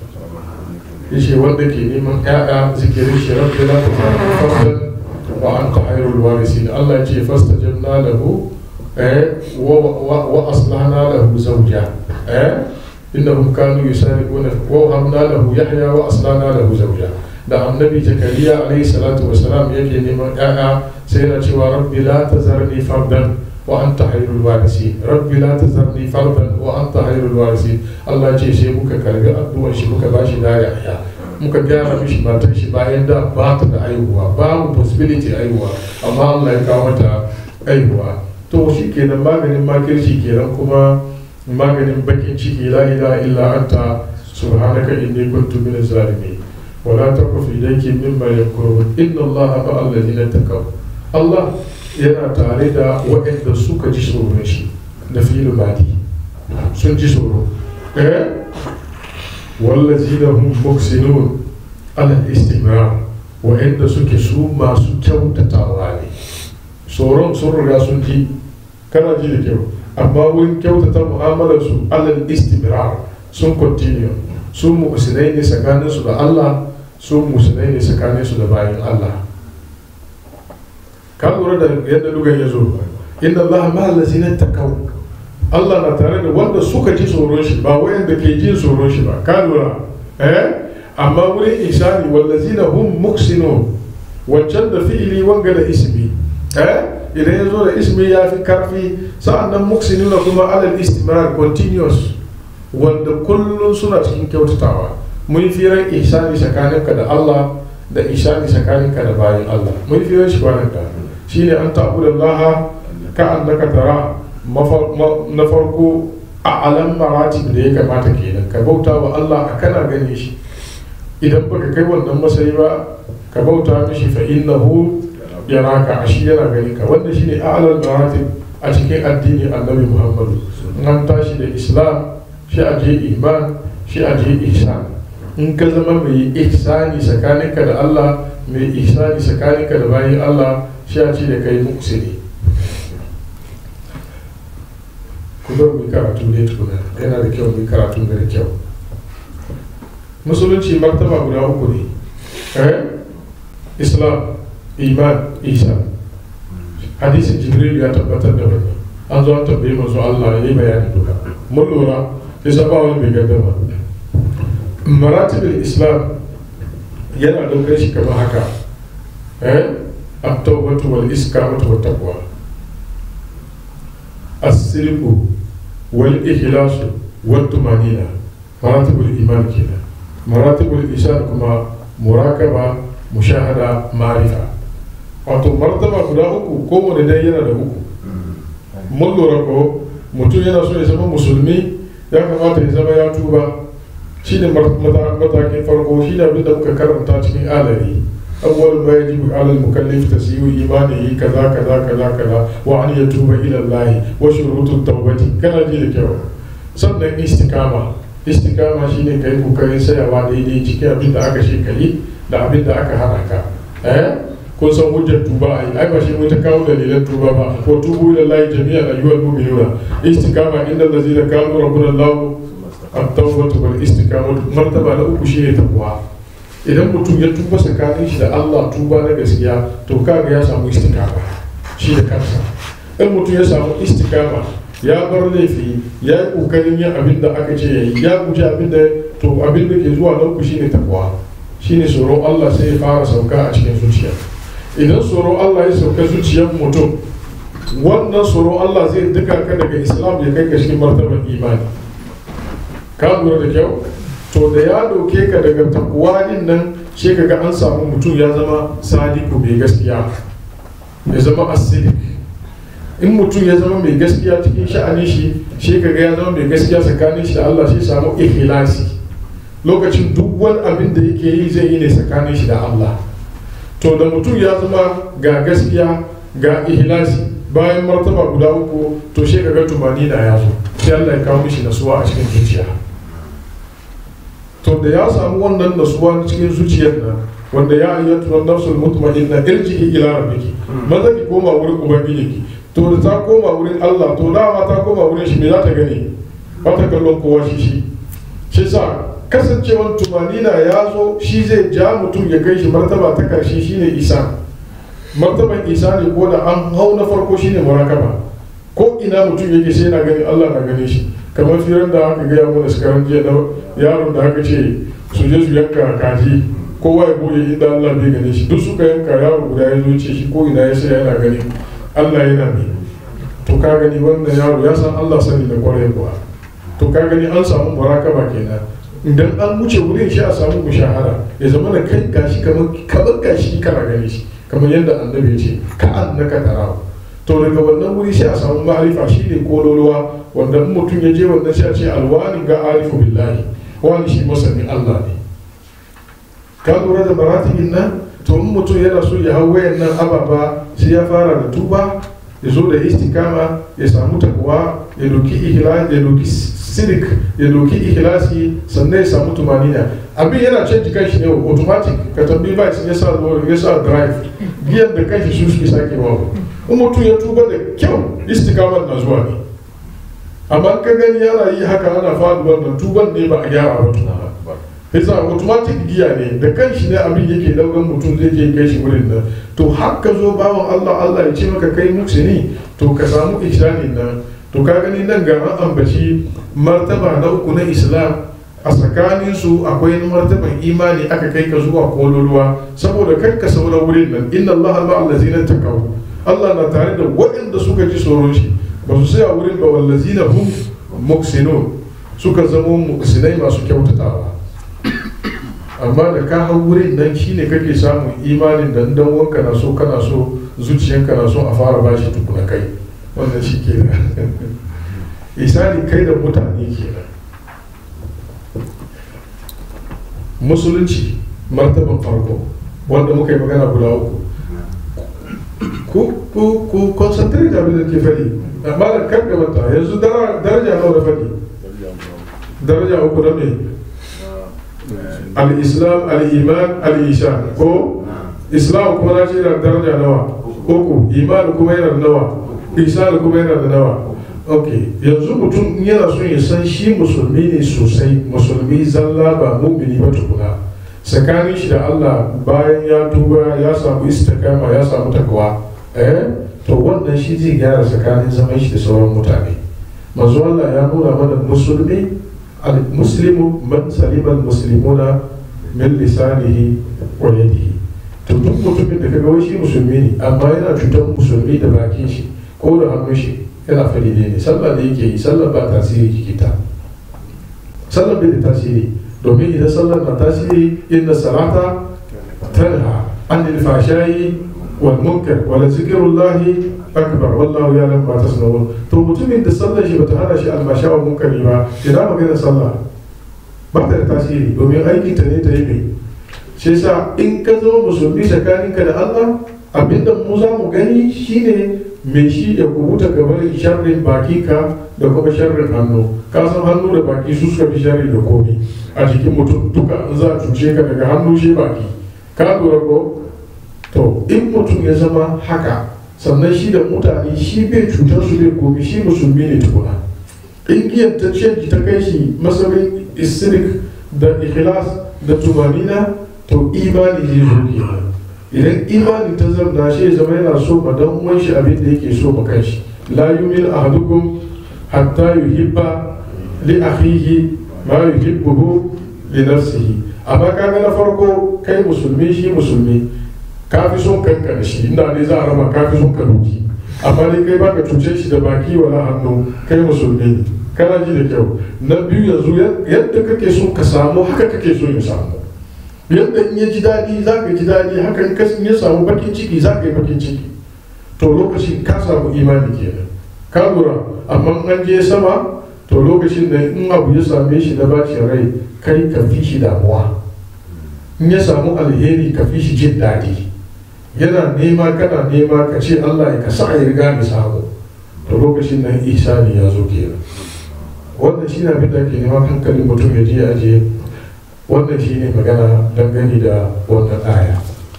yace wanda ke neman ƴaƴa zikirin shi rabbi la tafaddan wa anta khairul warisin Allah ya ce fastajabna lahu eh wa wa aslahna lahu zawja eh innahum kanu yusariquna wa habna lahu yahya wa aslahna lahu zawja da annabi zakariya alaihi salatu wasalam yake neman ƴaƴa sai yana cewa rabbi la tazarni fardan wa anta khairul warisi rabbi la tazarni fardan wa anta khairul warisi Allah ce sai muka karbi addu'ar shi muka bashi da yaya muka gyara mishi matan shi bayan da ba ta da aihuwa babu possibility aihuwa amma Allah ya kawo mata aihuwa to shi kenan maganin makirci kenan kuma maganin bakin ciki la ilaha illa anta subhanaka inni kuntu min zalimin wala taqfu ilayki mimma yakurun inna allaha ma alladhina taqaw Allah yana tare da waɗanda suka ji tsoron shi da filu badi sun ji tsoro eh wallazina hum muhsinun ala istimrar waɗanda suke su masu kyautatawa ne tsoron sun riga sun ji kana ji da kyau amma wurin kyautata mu'amalarsu alal istimrar sun continue su musulmai ne tsakaninsu da Allah su musulmai ne tsakaninsu da bayan Allah ka lura da yadda lugan ya zo inna Allah ma allazina takaw Allah na tare da wanda suka ji tsoron shi ba wayanda ke jin tsoron shi ba ka lura eh amma wurin isani wallazina hum muhsinun wancan da fi'ili wanga da ismi eh idan ya zo da ismi ya fi karfi sa'annan muhsinuna kuma alal istimrar continuous wanda kullum suna cikin kyautatawa mun firan ihsani tsakaninka da Allah da ihsani tsakaninka da bayan Allah mun firan shi kwanan da shine an ta'budu Allah ka annaka tara na farko a alam maratib da ya kamata kenan ka bauta wa Allah a kana gane shi idan baka kai wannan masayi ba ka bauta mishi fa innahu yaraka a shi yana gani ka wanda shine a'lal maratib a cikin addini annabi Muhammadu an tashi da Islam shi a je iman shi a je ihsan in ka zama mai ihsani tsakaninka da Allah mai ihsani tsakaninka da bayan Allah shi a ce da kai muksini ku zo mu karatu ne tukuna yana da kyau mu karatu da kyau musulunci martaba guda uku ne eh islam iman ihsan hadisin jibril ya tabbatar da wannan an zo an tambaye manzo Allah ya yi bayani duka mun lura yasa ba wani mai gardama maratibul islam yana daukar shi kamar haka eh at-tawbatu wal iskamatu wat taqwa as-sirqu wal ikhlasu wat tumanina maratibul iman kenan maratibul ihsan kuma murakaba mushahada ma'rifa wato martaba guda uku kowane dai yana da uku mun lura ko mutum yana so ya zama musulmi ya kamata ya zama ya tuba shi ne matakin farko shi ne abinda muka karanta cikin alari awwal ma yajibu ala al-mukallif tasyiu imanihi kaza kaza kaza kaza wa an yatuba ila Allah wa shurutu tawbati kana ji da kyau sannan istikama istikama shine kai kokarin sayawa daidai cikin abinda aka shi kai da abinda aka hana ka eh kun san hujjar tuba ai ai ba shi mun ta kawo dalilan tuba ba ko tubu ila Allah jami'an ayyuhal mu'minuna istikama inda allazina kanu rabbuna Allah at-tawbatu wal istiqamatu martaba na uku shine taqwa idan mutum ya tuba tsakanin shi da Allah tuba na gaskiya to kaga ya samu istiqama shi da kansa in mutum ya samu istiqama ya bar laifi ya yi kokarin yin abin da aka ce yayi ya guji abin da to abin da ke zuwa na uku shine taqwa shine tsoron Allah sai ya fara sauka a cikin zuciya idan tsoron Allah ya sauka zuciyar mutum wannan tsoron Allah zai duka ka daga islam ya kai ka cikin martabar imani ka lura da kyau to da ya dauke ka daga takwa din nan shi ka ga an samu mutum ya zama sadiku mai gaskiya ya zama asidik in mutum ya zama mai gaskiya cikin sha'anin shi shi ka ga ya zama mai gaskiya tsakanin shi da Allah shi samu ikhlasi lokacin duk wani abin da yake yi zai yi ne tsakanin shi da Allah to da mutum ya zama ga gaskiya ga ihlasi bayan martaba guda uku to shi ga tumani da ya zo sai Allah ya kawo mishi nasuwa a cikin zuciya to da ya samu wannan nasuwa cikin zuciyar nan wanda ya ayyatu wan nafsul mutma'inna irji'i ila rabbiki maza ki koma wurin ubangijinki to da ta koma wurin Allah to dama ta koma wurin shi me za ta gani ba ta kallon kowa shi shi shi sa kasancewan tumanina ya zo shi zai ja mutum ya kai shi martaba ta karshe shine isa martaban isa ne ko da an hau na farko shine murakaba ko ina mutum yake sai yana gani Allah na gane shi kamar firan da aka gaya mana shekaran jiya na yaron da aka ce su je su yanka kaji kowa ya boye inda Allah bai gane shi duk suka yanka yaro guda ya zo ce shi ko ina ya sai yana gani Allah yana mai to ka gani wannan yaro ya san Allah sani da kwarai kuwa to ka gani an samu murakaba kenan idan an wuce wurin shi a samu mushahara ya zama da kai gashi kamar kamar gashi kana gani shi kamar yadda annabi ya ce ka annaka tarahu to daga wannan wuri sai a samu ma'arifa shi ne kololuwa wanda in mutum ya je wannan sai a ce alwani ga arifu billahi wani shi masanin Allah ne ka lura da maratibin nan to in mutum yana so ya hau wayan nan ababa sai ya fara da tuba ya zo da istikama ya samu takwa ya doki ihlas ya doki sidik ya doki ihlasi sannan ya samu tumanina abin yana canji kanshi ne automatic ka tambayi ba ya sa ya sa drive giyan da kanshi su suke sake wa in mutum ya tuba da kyau istikamar na zuwa ne amma ka gani yana yi haka ana faduwar nan tuban ne ba a gyara ba tuna yasa automatic giya ne da kanshi ne abin yake daukan mutum zai je kai shi wurin nan to har ka zo bawan Allah Allah ya ce maka kai muksini to ka samu ihsanin nan to ka gani nan ga an ambaci martaba na uku na Islam a tsakanin su akwai martaban imani aka kai ka zuwa kololuwa saboda kai ka saura wurin nan inna Allah ma allazina taqaw Allah na tare da waɗanda suka ji tsoron shi ba su sai a wurin ba wallazina hum muksinun suka zama muksinai masu kyautatawa amma da ka hau wurin nan shine kake samun imanin da dan wanka na so kana so zuciyanka na so a fara bashi tukuna kai wannan shi ke da isali kai da mutane ke nan musulunci martaban farko wanda muka yi magana guda uku ku ku ku concentrate da abin da ke fadi amma da kan gabata yanzu daraja nawa da fadi daraja uku da me al-islam al-iman al-ishan ko islam kuma na ce yana daraja nawa uku iman kuma yana da nawa isan kuma yana da nawa ok yanzu mutum yana son ya san shi musulmi ne sosai musulmi zalla ba mumini ba tukuna tsakanin shi da Allah bayan ya tuba ya samu istikama ya samu takwa eh to wannan shi zai gyara tsakanin zaman shi da sauran mutane manzo Allah ya nuna mana musulmi al-muslimu man salima al-muslimuna min lisanihi wa yadihi to duk mutumin da kaga wai shi musulmi ne amma yana cutar musulmi da bakin shi ko da hannun shi yana fari ne sallah da yake yi sallah ba tasiri jikita sallah bai da tasiri domin idan sallah na tasiri inna salata tanha anil fashai wal munkar wala zikrullahi akbar wallahu ya'lam ma tasnawun to mutumin da sallar shi bata hana shi almasha wa munkari ba ina magana sallah ba ta da tasiri domin aikin ta ne ta yi mai shi yasa in ka zama musulmi tsakaninka da Allah abinda mu za mu gani shine mai shi ya kubuta gaban sharrin baki ka da kuma sharrin hannu ka san hannu da baki su suka fi sharri da komi a jikin mutum duka in za a cuce ka daga hannu shi baki ka lura ko to in mutum ya zama haka sannan shi da mutane shi bai cutar su bai komi shi musulmi ne tukuna in giyan ta canji ta kai shi masarin isirik da ikhlas da tumanina to imani zai zo kenan idan imani ta zamna shi zama yana so ma dan uwan shi abin da yake so ma kanshi la yumin ahadukum hatta yuhibba li akhihi ma yuhibbuhu li nafsihi amma kaga na farko kai musulmi shi musulmi ka fi son kanka da shi inda ne za a raba ka fi son ka doki amma dai kai baka cuce shi da baki wala hannu kai musulmi ne kana ji da kyau na biyu yanzu yadda kake so ka samu haka kake so ya samu yadda in ya ji daɗi za ka ji daɗi haka in ya samu bakin ciki za ka yi bakin ciki to lokacin ka samu imani kenan ka lura amma an je sama to lokacin da in abu ya same shi na bacin rai kai ka fi shi damuwa in ya samu alheri ka fi shi jin daɗi yana nema kana nema ka ce Allah ya kasa ya riga ni samu to lokacin nan isani ya zo kenan wannan shi na abin da ke nema hankalin mutum ya je ajiye wannan shi ne magana dangane da wannan aya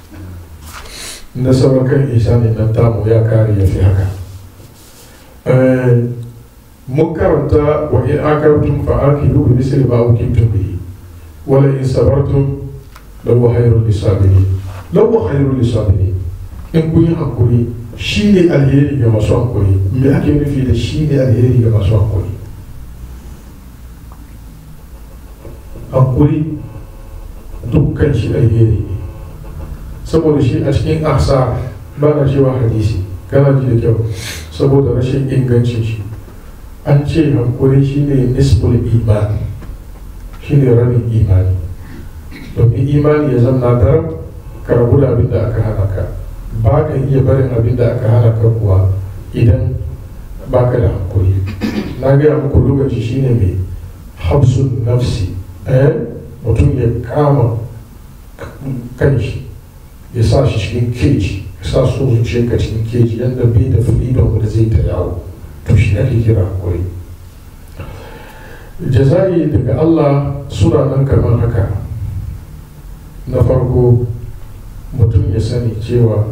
na sauran kan isa ne nan tamu ya kare ya fi haka mun karanta wa in akartum fa akilu bi misli ma ukimtum bihi wala in sabartum law khairul lisabirin law khairul lisabirin in kun yi hakuri shine alheri ga masu hakuri me ake nufi da shine alheri ga masu hakuri hakuri dukkan shi alheri ne saboda shi a cikin ahsa ba na cewa hadisi kana ji da kyau saboda rashin ingancin shi an ce hankuri shine nisful imani shine rabin imani domin imani ya zama daram ka rabu da abin da aka hana ka ba ka iya barin abin da aka hana ka kuwa idan ba ka da hankuri na gaya muku lokaci shine mai hafsun nafsi eh mutum ya kama kanshi ya sa shi cikin keji ya sa so zuciyarka cikin keji yadda bai da freedom da zai ta yawo to shi ake kira hankuri jaza'i daga Allah suna nan kamar haka na farko mutum ya sani cewa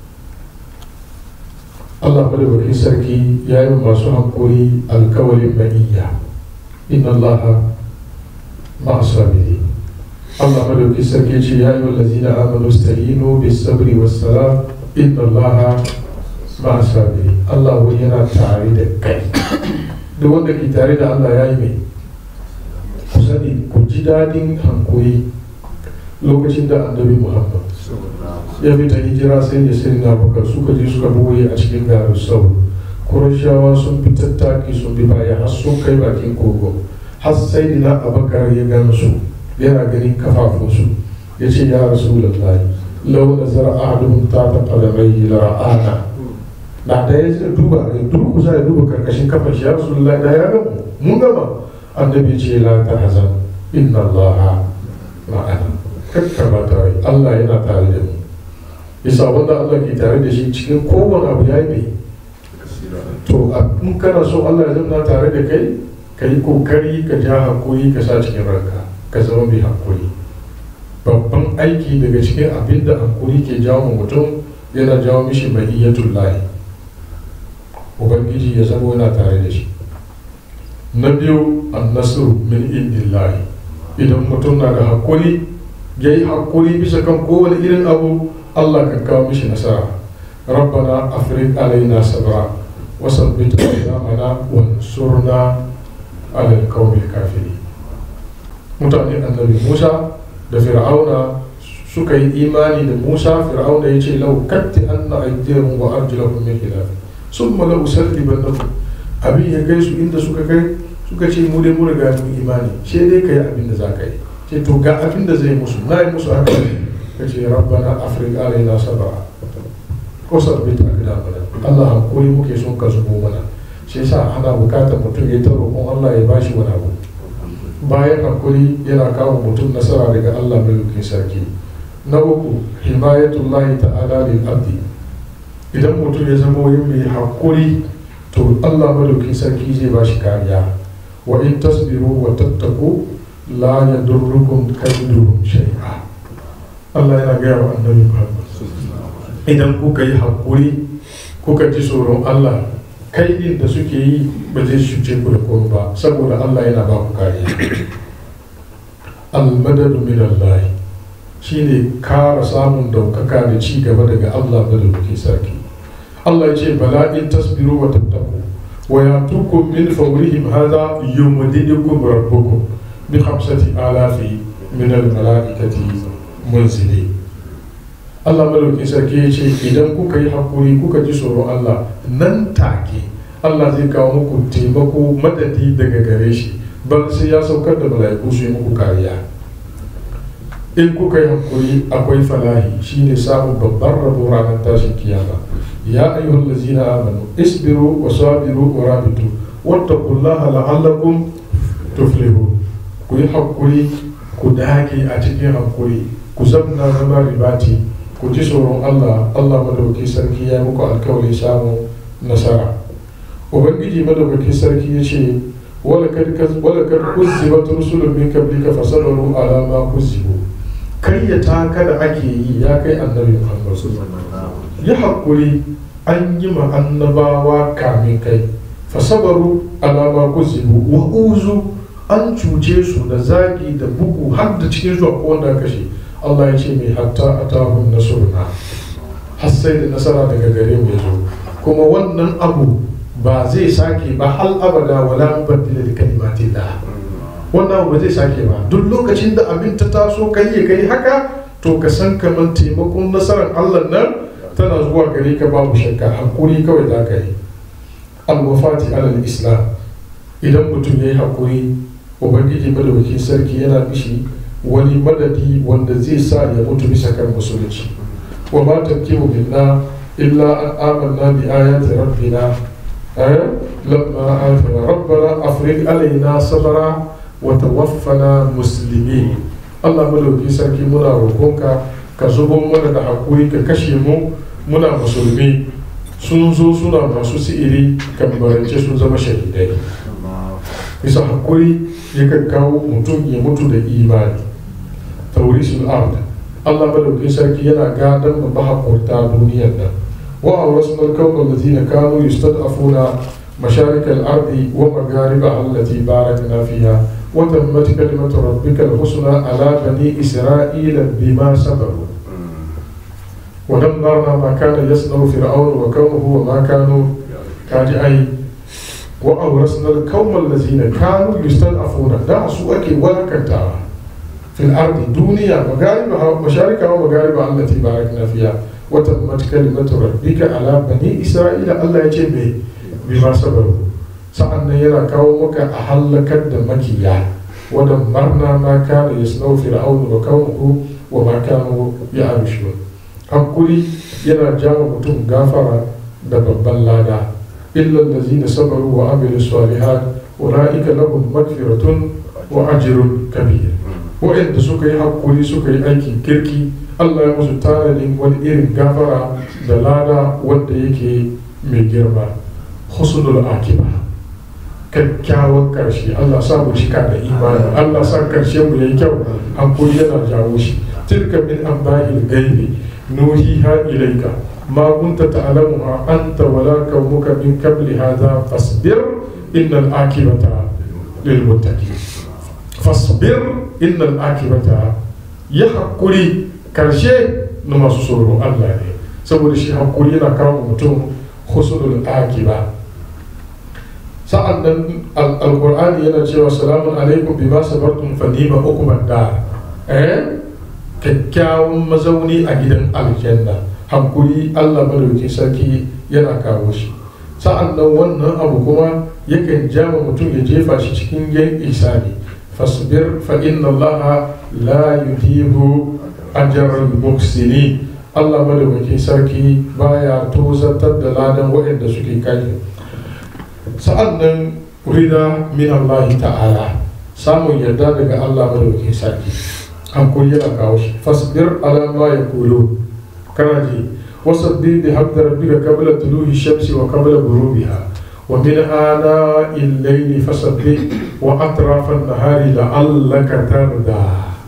Allah madawaki sarki ya yi masu hankuri alkawalin maniyya inna Allah ma'asabiri Allah madawaki sarki ce ya yi wa lazina amanu sta'inu bis sabri was salam inna Allah ma'asabiri Allah wani yana tare da kai duk wanda ke tare da Allah ya yi mai ku sani ku ji dadin hankuri lokacin da annabi Muhammad ya fita hijira sai da sai na baka suka je suka boye a cikin garin sau kurashawa sun fi tattaki sun bi baya har sun kai bakin kogo har sai da abakar ya gan su yana ganin kafafunsu ya ce ya rasu lallai lau da zara ahadun ta ta kalamai la ra'ana na da ya duba ya durkusa ya duba karkashin kafan shi ya rasu lallai da ya gamu mun gama annabi ce la ta hazan inna allaha ma'ana kakka tare Allah yana tare da mu bisa wanda Allah ke tare da shi cikin kowane abu ya yi to in kana so Allah ya zama tare da kai ka yi kokari ka ja hakuri ka sa cikin ranka ka zama mai hakuri babban aiki daga cikin abin da hakuri ke jawo mutum yana jawo mishi mahiyyatul lahi ubangiji ya zama yana tare da shi na biyu annasru min indillahi idan mutum na da hakuri ya yi hakuri bisa kan kowane irin abu Allah kan kawo mishi nasara rabbana afrik alaina sabra wa sabbit aqdamana wa ansurna ala alqawmi kafiri mutane annabi Musa da Fir'auna suka yi imani da Musa Fir'auna ya ce lau katti anna aydihim wa arjulahum min khilaf summa la usallibannakum abin ya kai su inda suka kai suka ce mu dai mu riga mu imani sai dai kai abin da za ka yi ce to ga abin da zai musu na yi musu haka ka ce rabbana afrik alaina sabra ko sabbit aqdamana Allah hankuri muke son ka zubo mana shi yasa ana bukatar mutum ya ta roƙon Allah ya bashi wani abu bayan hankuri yana kawo mutum nasara daga Allah mai lukin sarki na uku himayatullahi ta'ala lil abdi idan mutum ya zama wani mai hankuri to Allah madaukin sarki zai bashi kariya wa in tasbiru wa tattaku la yadurrukum kaiduhum shay'a Allah yana gaya wa annabi Muhammad idan kuka yi hakuri kuka ji tsoron Allah kai din da suke yi ba zai shuce ku da komai ba saboda Allah yana ba ku kariya almadadu min Allah shine kara samun daukaka da ci gaba daga Allah madaukakin sarki Allah ya ce bala in tasbiru wa tattaku wa yatukum min fawrihim hadha yumdidukum rabbukum bi khamsati alafi min al malaikati munzili Allah madaukakin sarki ya ce idan kuka yi hakuri kuka ji tsoron Allah nan take Allah zai kawo muku taimako madadi daga gare shi bar sai ya saukar da mala'iku su yi muku kariya in kuka yi hakuri akwai falahi shine samun babban rabo ranar tashin kiyama ya ayyuhal ladzina amanu isbiru wa sabiru wa rabitu wattaqullaha la'allakum tuflihun ku yi hakuri ku dage a cikin hakuri ku zamna zama ribati ku ji tsoron Allah Allah madauki sarki ya muku alkawari samun nasara ubangiji madaukakin sarki ya ce wala kad kuzzibat rusulun min qablika fasabaru ala ma kuzzibu karyata kada ake yi ya kai annabi Muhammad ya hakuri an yi ma annabawa kamin kai fasabaru ala ma kuzzibu wa uzu an cuce su da zagi da bugu har da cikin zuwa ko wanda kashe Allah ya ce mai hatta atahun nasurna har sai da nasara daga gare mu ya zo kuma wannan abu ba zai sake ba hal abada wala mubaddila da kalimatin da wannan abu ba zai sake ba duk lokacin da abin ta taso kai ya kai haka to ka san kamar taimakon nasarar allah nan tana zuwa gare ka babu shakka hakuri kawai za ka yi alwafati alal islam idan mutum ya yi hakuri ubangiji madaukakin sarki yana mishi wani madadi wanda zai sa ya mutu bisa kan musulunci wa ma tankimu billah illa an amanna bi ayati rabbina لما آتنا ربنا أفرغ علينا صبرا وتوفنا مسلمين Allah madauki sarki muna roƙonka ka zubo mana da hakuri ka kashe mu muna musulmi sun zo suna masu si'iri kan barance sun zama shahidai bisa hakuri yakan kawo mutum ya mutu da imani taurisul ard Allah madauki sarki yana gadon mu mahaƙurta duniyar nan وأورثنا الكون الذين كانوا يستضعفون مشارق الأرض ومغاربها التي باركنا فيها وتمت كلمة ربك الحسنى على بني إسرائيل بما صبروا ودمرنا ما كان يصنع فرعون وقومه وما كانوا كاجعين وأورثنا القوم الذين كانوا يستضعفون دا سوء ولا كنتا في الأرض دنيا مغاربها مشارقها ومغاربها التي باركنا فيها وتمت كلمة ربك على بني إسرائيل الله يجيب بما صبروا سألنا يرى كومك أهلك دمكيا ودمرنا ما كان يصنع فرعون وقومه وما كانوا يعرشون hakuri yana jawo mutum gafara da babban lada illa allazina sabaru wa amilu salihat ulaika lahum magfiratun wa ajrun kabir wa'anda suka yi hakuri suka yi aikin kirki Allah ya musu tanadin wani irin gafara da lada wanda yake mai girma husnul akiba kyakkyawan karshe Allah sa mu cika da imani Allah sa karshe mu yayi kyau hakuri yana jawo shi tilka min amba'il gaibi nuhiha ilayka ma kunta ta'lamuha anta wala qaumuka min qabli hadha fasbir innal akibata lil muttaqin fasbir innal akibata ya hakuri karshe na masu tsoro Allah ne saboda shi hakuri yana kawo mutum husnul akiba sa'an nan alqur'ani yana cewa salamun alaikum bima sabartum fa nima ukubat da eh kyakkyawan mazauni a gidan aljanna hankuri Allah madauki sarki yana kawo shi sa'an nan wannan abu kuma yakan jama mutum ya jefa shi cikin yan isani fasbir fa inna Allah la yuhibu ajral muhsinin Allah madaukakin sarki baya tozartar da ladan waɗanda suke kai sa'an nan rida min Allah ta'ala samun yarda daga Allah madaukakin sarki hankuli yana kawo shi fasbir ala ma yaqulu kana ji wasabbi bi hamdi rabbika qabla tuluhi shamsi wa qabla ghurubiha wa min ana al-layli fasabbih wa atrafa an-nahari la'allaka tarda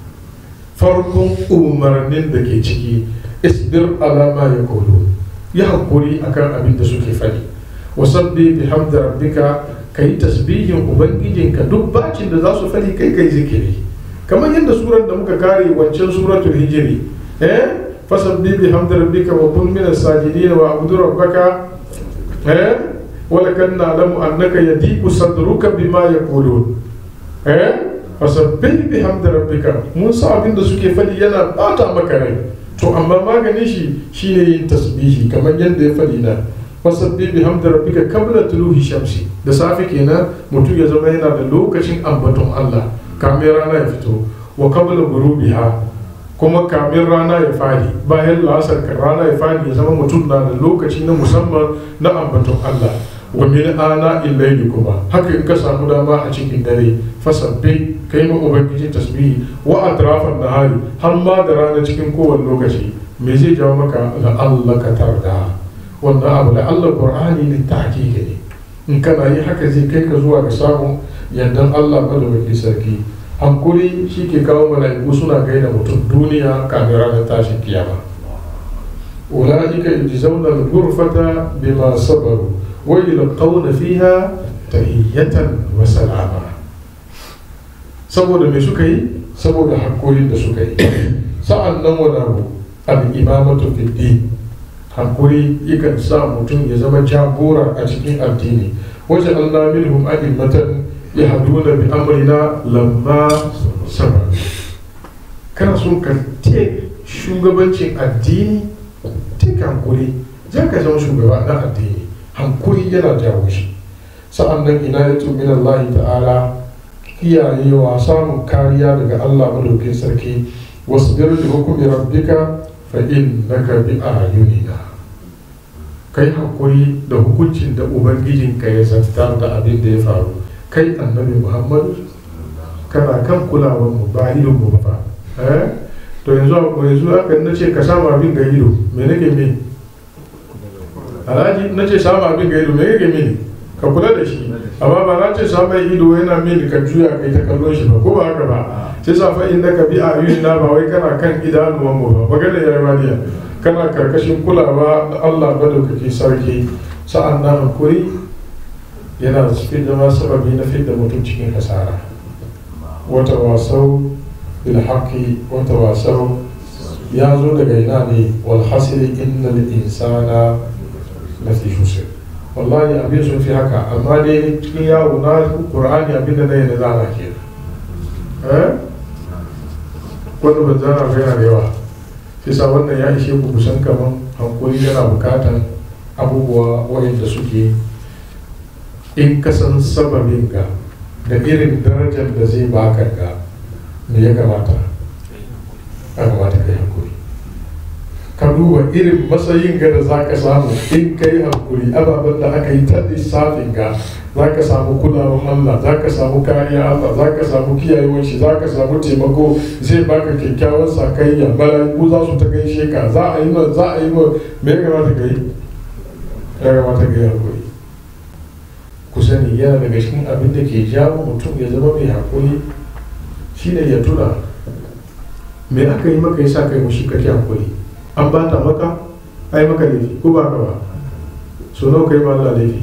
farkon umarnin da ke ciki isbir ala ma yaqulu ya hakuri akan abin da suke faɗi wasabbi bi hamdi rabbika kai tasbihin ubangijinka duk bacin da za su faɗi kai kai zikiri kamar yadda surar da muka kare wancan suratul hijiri eh fasabbi bi hamdi rabbika wa kun min as-sajidin wa abudu rabbaka eh wala kan na'lamu annaka yadiku sadruka bima yaqulun eh fasabbi bi hamdi rabbika mun sa abin da suke fadi yana bata maka rai to amma maganin shi shine yin tasbihi kamar yadda ya fadi na fasabbi bi hamdi rabbika qabla tuluhi shamsi da safe kenan mutum ya zama yana da lokacin ambaton Allah kamin rana ya fito wa kabla gurubiha kuma kamin rana ya fadi bayan la'asar kan rana ya fadi ya zama mutum na da lokaci na musamman na ambaton Allah wa min ana illaili kuma haka in ka samu dama a cikin dare fasabbi kai ma ubangiji tasbihi wa atrafan nahari har ma da rana cikin kowane lokaci me zai jawo maka la Allah ka tarda wannan abu da Allah Qur'ani ne tahqiqi ne in kana yi haka zai kai ka zuwa ga samun yardan Allah madawaki sarki hankuri shi ke kawo mala'iku suna gaida mutum duniya kamin ranar tashin kiyama ula'ika yujzauna al-ghurfata bima sabaru wa yulqawna fiha tahiyatan wa salama saboda me suka yi saboda hankulin da suka yi sa'an nan wani abu al-imamatu fi din hankuri yakan sa mutum ya zama jagora a cikin addini wajen Allah minhum a'immatan yahduna bi amrina lamma sabar kana son ka te shugabancin addini te hankuri za ka zama shugaba na addini hankuri yana jawo shi sa'an nan ina ya min Allah ta'ala kiyayewa samun kariya daga Allah madaukin sarki wasu biyar da hukumi rabbika fa innaka bi ayunina kai hakuri da hukuncin da ubangijinka ya zartar da abin da ya faru kai annabi muhammadu kana kan kulawar mu ba idon mu ba fa eh to yanzu yanzu haka na ce ka samu abin ga ido me nake me alhaji na ce samu abin ga ido me nake me ka kula da shi amma ba na ce samu ido yana mini ka juya kai ta kallon shi ba ko ba haka ba sai sa fa inda ka bi a na ba wai kana kan idanuwan mu ba magana ya maniya kana karkashin kulawa da Allah madaukaki sarki sa'an nan hakuri yana cikin zama sababi na fidda mutum cikin kasara wata wasau bil haqqi wata wasau ya zo daga ina ne wal hasili innal insana lafi khusr wallahi abin sun fi haka amma dai cikin yawo na qur'ani abin da nayi da zana ke eh wanda ban zana ba yana da yawa sa wannan ya ishe ku kusan kaman hankuri yana bukatan abubuwa waɗanda suke in kasan sababin ga da irin darajar da zai baka ga me ya kamata ya kamata ka yi hankuri ka duba irin matsayin ga da za ka samu in ka yi hankuri ababen da aka yi ta lissafin ga za ka samu kulawar Allah za ka samu kariya Allah za ka samu kiyayewar shi za ka samu taimako zai baka kyakkyawan sakayya mala'iku za su ta gaishe ka za a yi ma za a yi ma me ya kamata ka yi ya kamata ka yi hankuri ku sani yana daga cikin abin da ke jawo mutum ya zama mai hakuri shine ya tuna me aka yi maka yasa kai mushi kake hakuri an ba ta maka ai maka laifi ko ba ka ba so nawa kai ma Allah laifi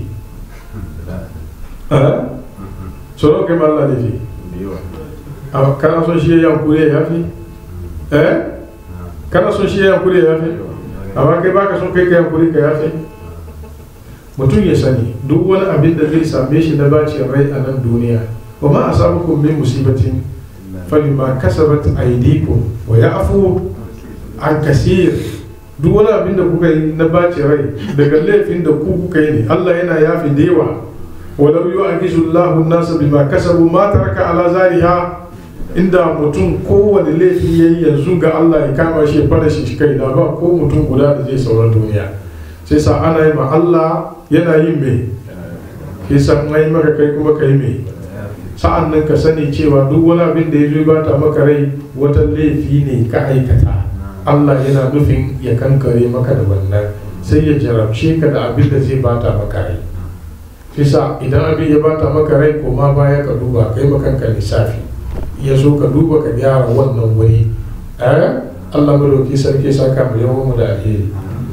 so nawa kai ma Allah laifi kana son shi ya yankuri ya yafi eh kana son shi ya yankuri ya yafi amma kai baka son kai ka yankuri ka yafi mutum ya sani duk wani abin da zai same shi na bacin rai a nan duniya wa ma asabukum min musibatin falima kasabat aydikum wa ya'fu an kasir duk wani abin da kuka yi na bacin rai daga laifin da ku kuka yi ne Allah yana yafi da yawa walau yu'akizu Allahu an-nasa bima kasabu ma taraka ala zariha inda mutum kowane laifi yayi yanzu ga Allah ya kama shi fara shi kai da ba ko mutum guda da zai sauran duniya sai sa ana yi ma Allah yana yin me ke san ai maka kai kuma kai me sa'an nan ka sani cewa duk wani abin da ya zo bata maka rai wata laifi ne ka aikata Allah yana nufin ya kankare maka da wannan sai ya jarabce ka da abin da zai bata maka rai fisa idan abin ya bata maka rai koma baya ka duba kai makanka lissafi ya so ka duba ka gyara wannan wuri eh Allah madauki sarki saka mu yawan mu da alheri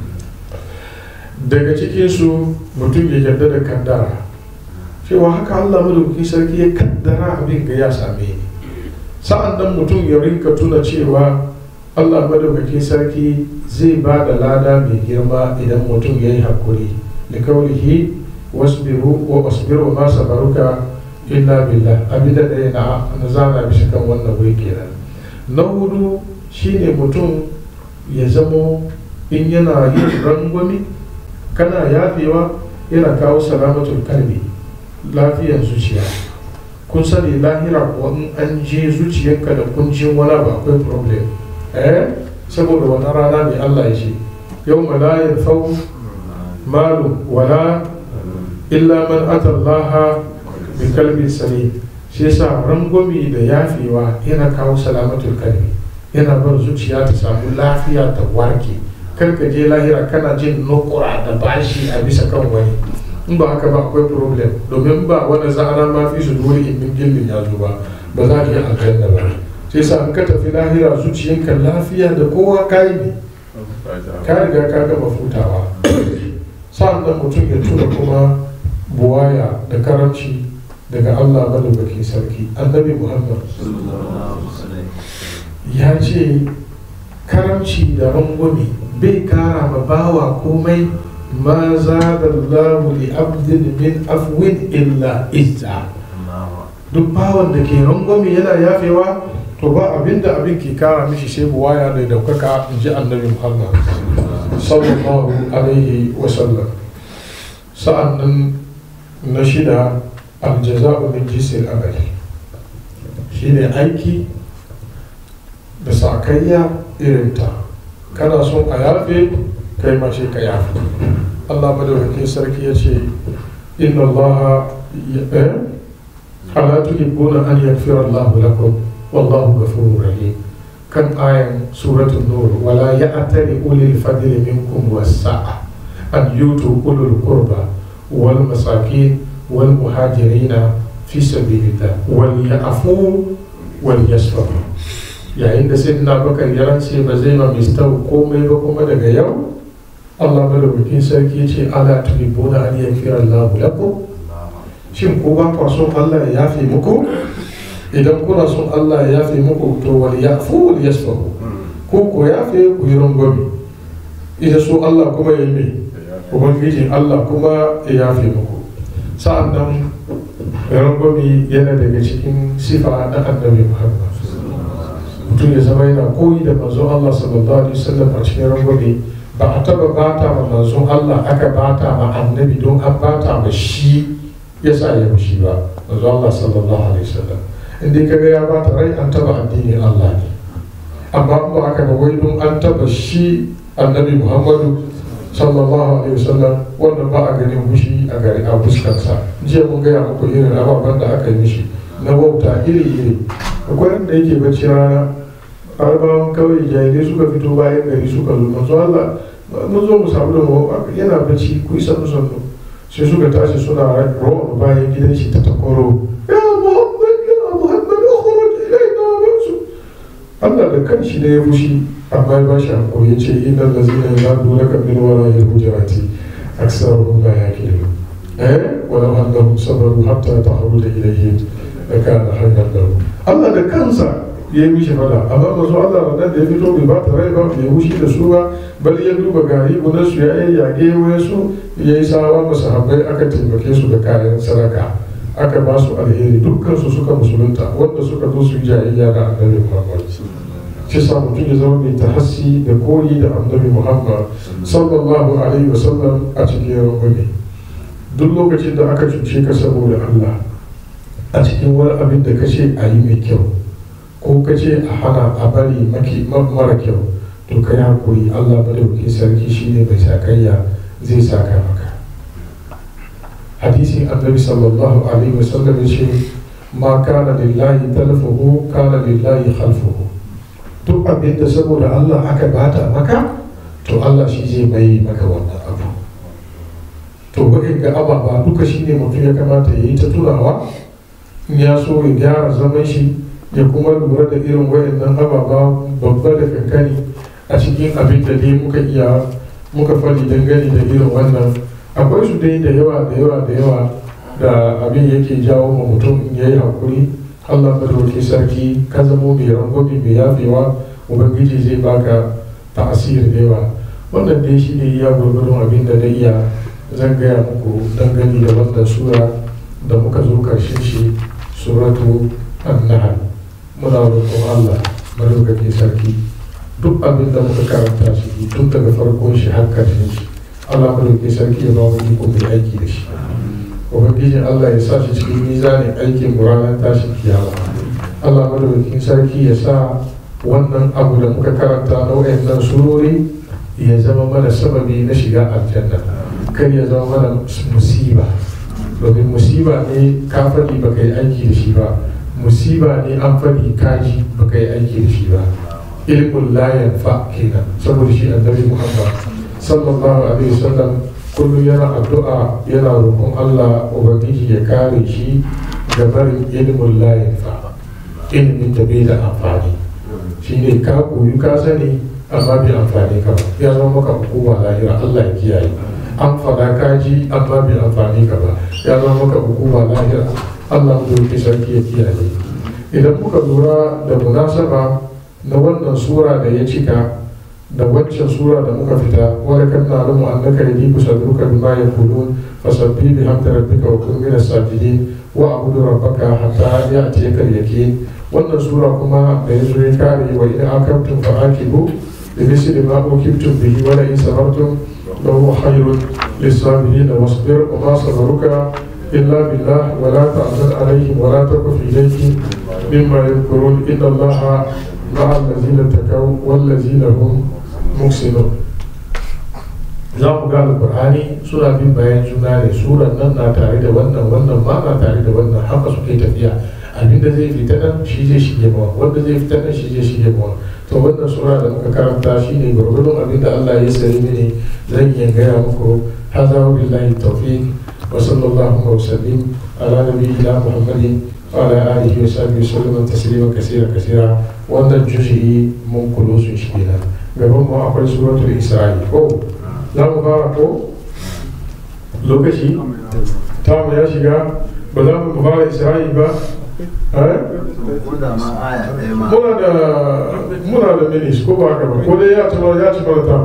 daga cikinsu mutum ya yarda da kaddara cewa haka Allah madaukakin sarki ya kaddara abin ga ya same ni sa'an nan mutum ya rinka tuna cewa Allah madaukakin sarki zai ba da lada mai girma idan mutum ya yi hakuri da kaulihi wasbiru wa wasbiru ma sabaruka illa billah abin da ɗaya na na zana bisa kan wannan wuri kenan na hudu shine mutum ya zamo in yana yin rangwami kana yafewa yana kawo salamatul kalbi lafiyar zuciya kun sani lahira kuwa in an je zuciyarka da kuncin wani ba akwai problem eh saboda wani rana mai Allah ya ce yau la yanfau malu wala illa man atallaha bi kalbin salim shi yasa rangwami da yafewa yana kawo salamatul kalbi yana bar zuciya ta samu lafiya ta warke kar ka je lahira kana jin nukura da bashi a bisa kan wani in ba haka ba akwai problem domin ba wanda za'ana ma fi su dole in min gillin ya zo ba ba za ka yi aljanna ba sai sa in ka tafi lahira zuciyanka lafiya da kowa ka yi ne ka riga ka gama futawa sa'an nan mutum ya tuna kuma buwaya da karamci daga Allah madaukaki sarki annabi Muhammad ya ce karamci da rangwame bai kara ma bawa komai ma za da Allahu li abdin min afwin illa izza duk bawan da ke rangwame yana yafewa to ba abin da abin ke kara mishi sai buwaya da daukaka in ji annabi muhammad sallallahu alaihi wasallam sa'an nan na shida aljaza'u min jinsil amali shine aiki da sakayya irinta kana son a yafe kai ma shi ka yafe allah madaukakin sarki ya ce inna allaha ala tuhibbuna an yaghfira allahu lakum wallahu ghafurur rahim kan ayan suratul nur wala ya'tari ulil fadli minkum was-sa'a an yutu ulul qurba wal masakin wal muhajirina fi sabilillah wal ya'fu wal yasfahu yayin da sai na bakar ya rance ba zai ma mistau komai ba kuma daga yau Allah madaukakin sarki ya ce ala tuhibuna an yaghfira Allahu lakum shin ko ba ku son Allah ya yafe muku idan kuna son Allah ya yafe muku to wal yafu wal yasfahu ko ko yafe ku yi rangwame idan so Allah kuma ya yi ubangijin Allah kuma ya yafe muku sa'an nan rangwame yana daga cikin sifa na annabi Muhammad mutum ya zama yana koyi da manzon Allah sallallahu alaihi wasallam a cikin rangwame ba a taba bata ma manzon Allah aka bata ma annabi don an bata ma shi ya sa ya mushi ba manzon Allah sallallahu alaihi wasallam inda kaga ya bata rai an taba addinin Allah ne amma ba aka ga wai don an taba shi annabi Muhammadu sallallahu alaihi wasallam wannan ba a ganin mushi a gari a fuskarsa jiya mun gaya muku irin ababen da aka yi mishi na wauta iri iri akwai wanda yake bacci rana arabawan kawai jahilai suka fito bayan gari suka zo manzo Allah mun zo mu samu da mu yana bacci ku yi sannu sannu sai suka tashi suna rawa bayan gidan shi ta takoro ya muhammad ya muhammad ukhruj ilayna wansu Allah da kanshi ne ya fushi amma ya bashi hakuri ya ce innal ladzina yadulaka min wara'i hujurati aktsaruhum la yaqilun eh walau annahum sabaru hatta tahruja ilayhim lakana khayran lahum Allah da kansa ya yi mishi fada amma masu Allah da da ya fito bai ba ta rai ba bai wushi da su ba bal ya duba gari gudan su ya yi yage wani su ya yi sawa masu habbai aka taimake su da kayan sadaka aka ba su alheri dukkan su suka musulunta wanda suka zo su yi jayayya da annabi Muhammad shi sa mutum ya zama mai tahassi da koyi da annabi Muhammad sallallahu alaihi wasallam a cikin rangwame duk lokacin da aka cuce ka saboda Allah a cikin wani abin da ka ce a yi mai kyau ko ka ce a hana a bari maki mara kyau to ka yi hakuri allah madauki sarki shine mai sakayya zai saka maka hadisin annabi sallallahu alaihi wasallam ya ce ma kana lillahi talfuhu kana lillahi khalfuhu duk abin da saboda allah aka bata maka to allah shi zai mai maka wannan abu to ga ababa duka shine mutum ya kamata ya yi ta tunawa in ya so ya gyara zaman shi ya kuma lura da irin wayannan ababa babba da kankani a cikin abin da dai muka iya muka fari dangane da irin wannan akwai su dai da yawa da yawa da yawa da abin yake jawo ma mutum ya yi hakuri allah madauki sarki ka zamo mai rangwami mai yafewa ubangiji zai baka ta'asir da yawa wannan dai shi ne iya gurgurun abin da na iya zan gaya muku dangane da wannan sura da muka zo karshen shi suratu an-nahl muna roƙon Allah madaukaki sarki duk abin da muka karanta shi tun daga farkon shi har karshen shi Allah madaukaki sarki ya ba mu iko mai aiki da shi ubangijin Allah ya sa shi cikin mizanin aikin mu ranar tashin kiyama Allah madaukakin sarki ya sa wannan abu da muka karanta na wayannan surori ya zama mana sababi na shiga aljanna kar ya zama mana musiba domin musiba ne ka faɗi baka yi aiki da shi ba musiba ne an faɗi kaji baka yi aiki da shi ba ilmun la yanfa kenan saboda shi annabi muhammad sallallahu alaihi wasallam kullum yana addu'a yana roƙon Allah ubangiji ya kare shi da barin ilmun la yanfa ilimin da bai da amfani shine ka koyi ka sani amma bai amfani ka ba ya zama maka hukuma lahira Allah ya kiyaye an faɗa kaji amma bai amfani ka ba ya zama maka hukuma lahira Allah mu doki sarki ya kiyaye idan muka lura da munasaba na wannan sura da ya cika da waccan sura da muka fita wani kan na alamu annaka yadi kusadruka bima yaqulun fasabbi bihamdi rabbika wa kun min as-sajidin wa abudu rabbaka hatta ya'tiyaka al-yaqin wannan sura kuma da yazo ya kare wa in akamtum fa akibu bi misli ma ukibtum bihi wa la in sabartum lahu khayrun lis-sabirin wasbir wa ma sabruka illa billah wa la ta'zan alaihim wa la taku fi daykin mimma yadhkurun inna allaha ma'a allazina takaw wal ladzina hum muhsinun za ku ga alkur'ani suna bin bayan juna ne suran nan na tare da wannan wannan ma na tare da wannan haka suke tafiya abinda zai fita nan shi zai shige mawa wanda zai fita nan shi zai shige mawa to wannan sura da muka karanta shi ne gwargwadon abinda Allah ya sayi mini zan iya gaya muku haza wa billahi tawfiq wa sallallahu wa sallim ala nabiyyina muhammadin wa ala alihi wa sahbihi wa sallam taslima kaseera kaseera wannan juz'i mun kulo sun shi kenan gaban mu akwai suratul isra'i ko za mu fara ko lokaci tamu ya shiga ba za mu fara isra'i ba muna da muna da minis ko ba haka ba ko dai ya ci mana ya ci mana ta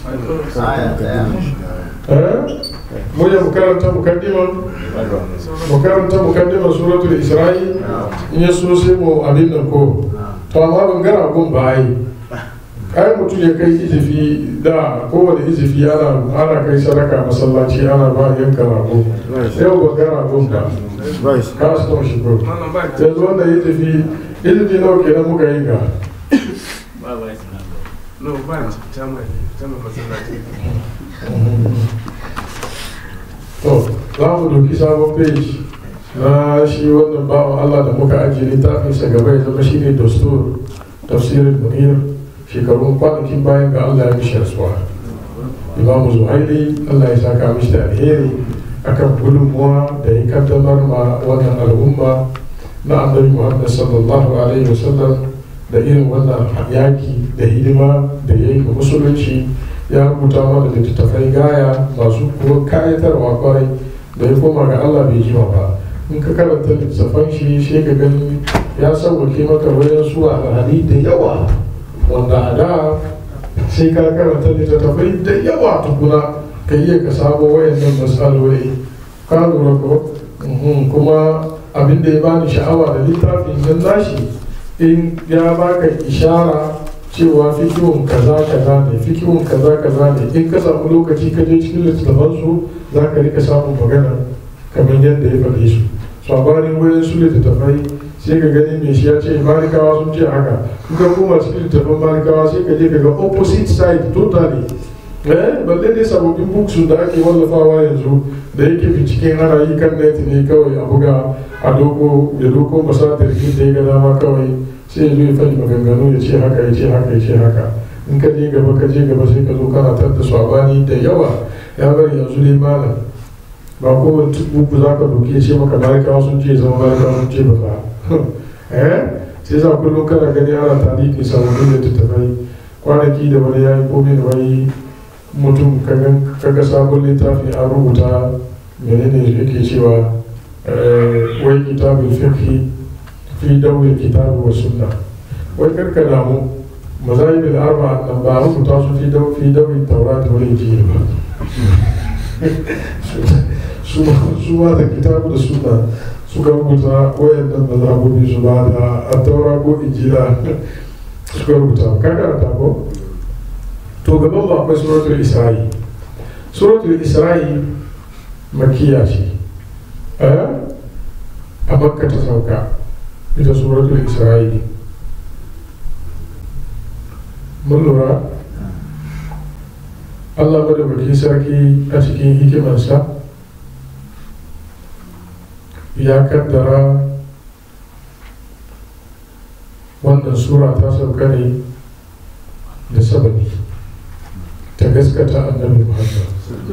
mu ya karanta mukaddiman mu karanta mukaddiman suratul isra'i in ya so sai mu abin nan ko to amma ban gara gun ba ai ai mutum ya kai izifi da kowane izifi ana ana kai sadaka masallaci ana ba yanka rago yau ba ga ragon ba ka su shi ko yanzu wanda izifi izifi nawa kenan muka yi ga to za mu doki sabon page na shi wannan bawan Allah da muka ajiye littafinsa gaba ya zama shine dastur tafsirin munir shekarun kwanakin bayan ga Allah ya mishi rasuwa imamu zuhaili Allah ya saka mishi da alheri akan gudunmuwa da ya kaddamar ma wannan al'umma na annabi Muhammad sallallahu alaihi wasallam da irin wannan yaki da hidima da ya yi ga musulunci ya rubuta mana littattafai gaya masu kuwa kayatarwa kwarai da ya koma ga Allah bai jima ba in ka karanta littattafan shi sai ka gani ya sauwake maka wayan su alhali da yawa wanda a da sai ka karanta littattafai da yawa tukuna ka iya ka samo wayannan matsaloli ka lura ko kuma abin da ya bani sha'awa da littafin nan nashi in ya baka ishara cewa fikihun kaza kaza ne fikihun kaza kaza ne in ka samu lokaci ka je cikin littattafan su za ka rika samun magana kamar yadda ya faɗi su sabanin wayan su littattafai sai ka gani mai shi ya ce malikawa sun ce haka in ka koma cikin littattafan malikawa sai ka je ka ga opposite side totally eh balle dai sababbin books da ake wallafawa yanzu da yake binciken ana yi kan net ne kawai a buga a doko ya doko masadir da ya ga dama kawai sai ya zo ya faɗi maganganu ya ce haka ya ce haka ya ce haka in ka je gaba ka je gaba sai ka zo kana tar da sabani da yawa ya bari yanzu dai malam ba kowane buku za ka doke ce maka malikawa sun ce zama malikawa sun ce ba fa eh sai za kullum kana gani ana tariki sababbin littattafai kwanaki da wani ya yi komai da wani mutum kaga sabon littafi an rubuta menene yake cewa wai kitabul fiqhi fi dawil kitabi wa sunna wai karka damu mazahibul arba nan ba rubuta su fi daw fi dawil tawrat wal injil ba su ma da kitabu da sunna suka rubuta wayannan mazhabobi su ba da attaura ko injila suka rubuta ka karanta ko to gaban ba akwai suratul isra'i suratul isra'i makiya ce a makka ta sauka ita suratul isra'i mun lura allah madaukakin sarki a cikin hikimarsa ya kaddara wannan sura ta sauka ne da sababi ta gaskata annabi muhammad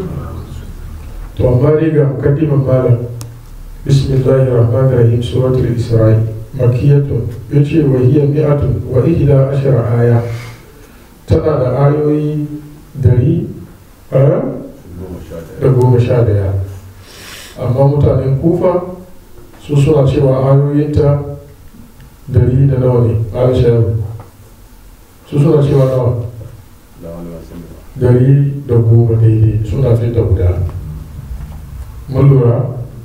to amma dai ga mukaddiman malam bismillahir rahmanir rahim suratul isra'i makiyatun yace wa hiya mi'atun wa ihda ashara aya tana da ayoyi dari da goma sha daya amma mutanen kufa su suna cewa ayoyinta dari da nawa ne aisha su suna cewa nawa dari da goma daidai suna fi da guda mun lura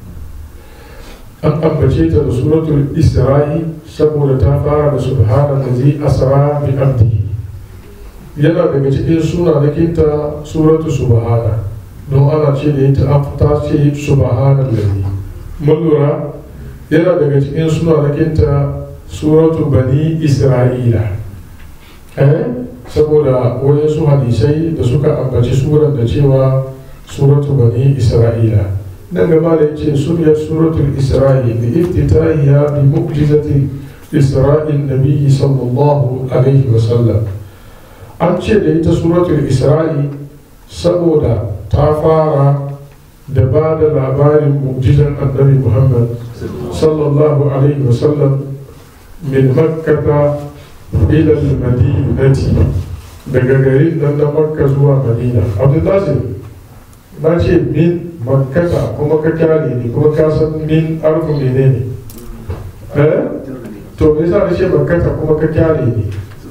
an ambace ta da suratul isra'i saboda ta fara da subhana da zai asra bi abdihi yana daga cikin sunanakinta suratu subhana don ana ce da ita ta ce subhana lalli mun lura yana daga cikin sunanakinta suratu bani isra'ila eh saboda wayansu hadisai da suka ambaci suran da cewa suratu bani isra'ila nan gaba da yace sumiyar suratul isra'i bi iftitahiya bi mu'jizati isra'il nabiyyi sallallahu alaihi wa sallam an ce da ita suratul isra'i saboda ta fara da ba da labarin mu'jizan annabi muhammad sallallahu alaihi wa sallam min makkata ila madinati daga garin nan na makka zuwa madina abdulazim na ce min makkata kuma ka kyale ne kuma ka san min arfu menene eh to me yasa na ce makkata kuma ka kyale ne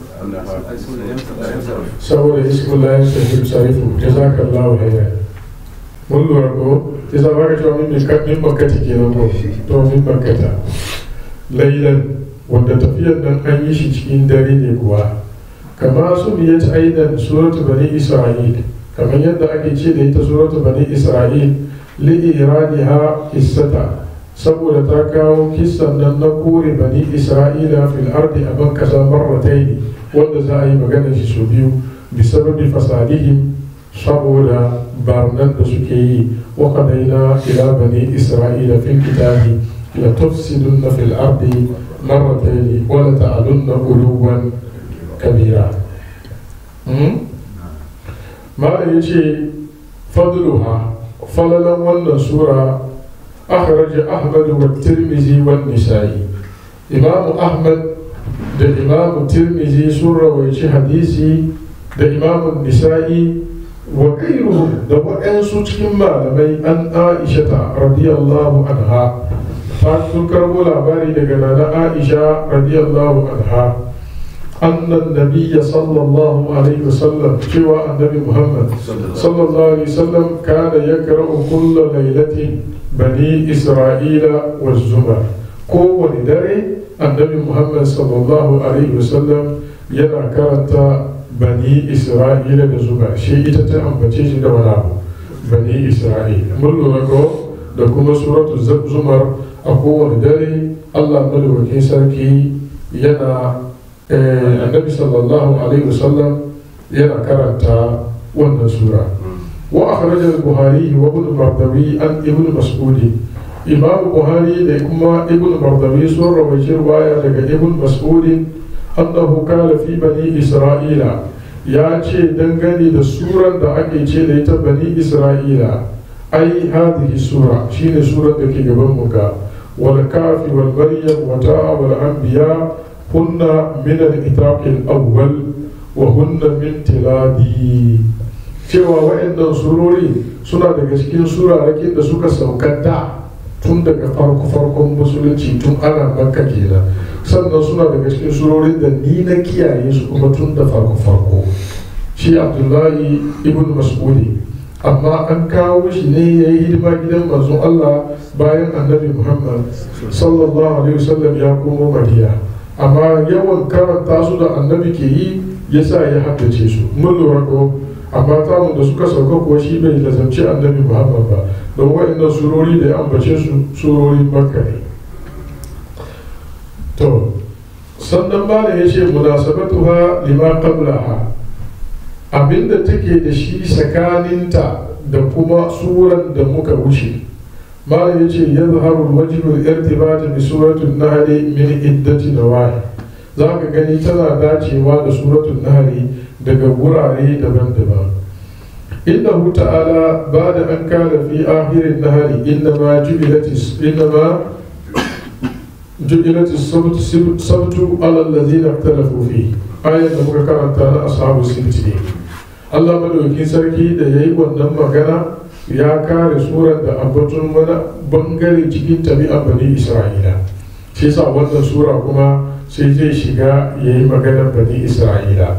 saboda ismullahi sahih sarifu jazakallahu khairan mun lura ko yasa ba ka cewa min min makkata kenan ko to min makkata lailan wanda tafiyar nan an yi shi cikin dare ne kuwa kama su biya ta aidan suratu bani isra'il kamar yadda ake ce da ita suratu bani isra'il li iraniha kissata saboda ta kawo kissan nan na kore bani isra'ila fil ardi a ban kasa marrataini wanda za a yi magana shi su biyu bi sababi fasadihim saboda barnan da suke yi wa qadaina ila bani isra'ila fil kitabi la tufsiduna fil ardi marrataini wa la ta'alunna uluwan kabira malam ya ce fadluha falalan wannan sura akhraja ahmad wa tirmizi wa nisa'i imamu ahmad da imamu tirmizi sun rawaici hadisi da imamu nisa'i wa gairuhum da waɗansu cikin malamai an aishata radiyallahu anha ta sun karbo labari daga nana aisha radiyallahu anha أن النبي صلى الله عليه وسلم شوى النبي محمد صلى الله عليه وسلم كان يقرأ كل ليلة بني إسرائيل والزمر كون دري النبي محمد صلى الله عليه وسلم ينا كرنت بني إسرائيل والزمر شيء تتعم بتيجي دولا بني إسرائيل ملو لكو لكم سورة الزمر أقوى دري الله ملو كيسركي ينا annabi sallallahu alaihi wasallam yana karanta wannan sura wa akhraja al-buhari wa ibn mardawi an ibn mas'ud imam buhari da kuma ibn mardawi sun rawaita riwaya daga ibn mas'ud annahu kana fi bani isra'ila ya ce dangane da suran da ake ce da ita bani isra'ila ai hadhihi sura shine surar da ke gaban mu ga wal kafi wal maryam wa ta'a wal anbiya هن من الإطلاق الأول وهن من تلادي cewa waɗannan surori suna daga cikin surarrakin da suka sauka da tun daga farko farkon musulunci tun ana makka kenan sannan suna daga cikin surorin da ni na kiyaye su kuma tun da farko farko shi abdullahi ibn mas'udi amma an kawo shi ne ya yi hidima gidan manzon allah bayan annabi muhammad sallallahu alaihi wasallam ya komo madina amma yawan karanta su da annabi ke yi ya sa ya haddace su mun lura ko amma tamu da suka sauka kuwa shi bai lazamci annabi muhammad ba don waɗannan surori da ya ambace su surori makka ne to sannan bala ya ce munasabatuha lima qablaha abinda take da shi tsakaninta da kuma suran da muka wuce ما يجي يظهر الوجه الارتباط بسورة النهل من عدة نواحي ذاك gani tana dacewa da suratul nahli daga wurare daban-daban innahu ta'ala bada an kana fi akhirin nahli innama jubilat innama jubilat as-sabtu ala alladhina ikhtalafu fi ayat da muka karanta na ashabu sinti Allah madaukakin sarki da yayi wannan magana ya kare surar da ambaton wani bangare cikin tabi'an bani isra'ila shi sa wannan sura kuma sai zai shiga ya yi maganar bani isra'ila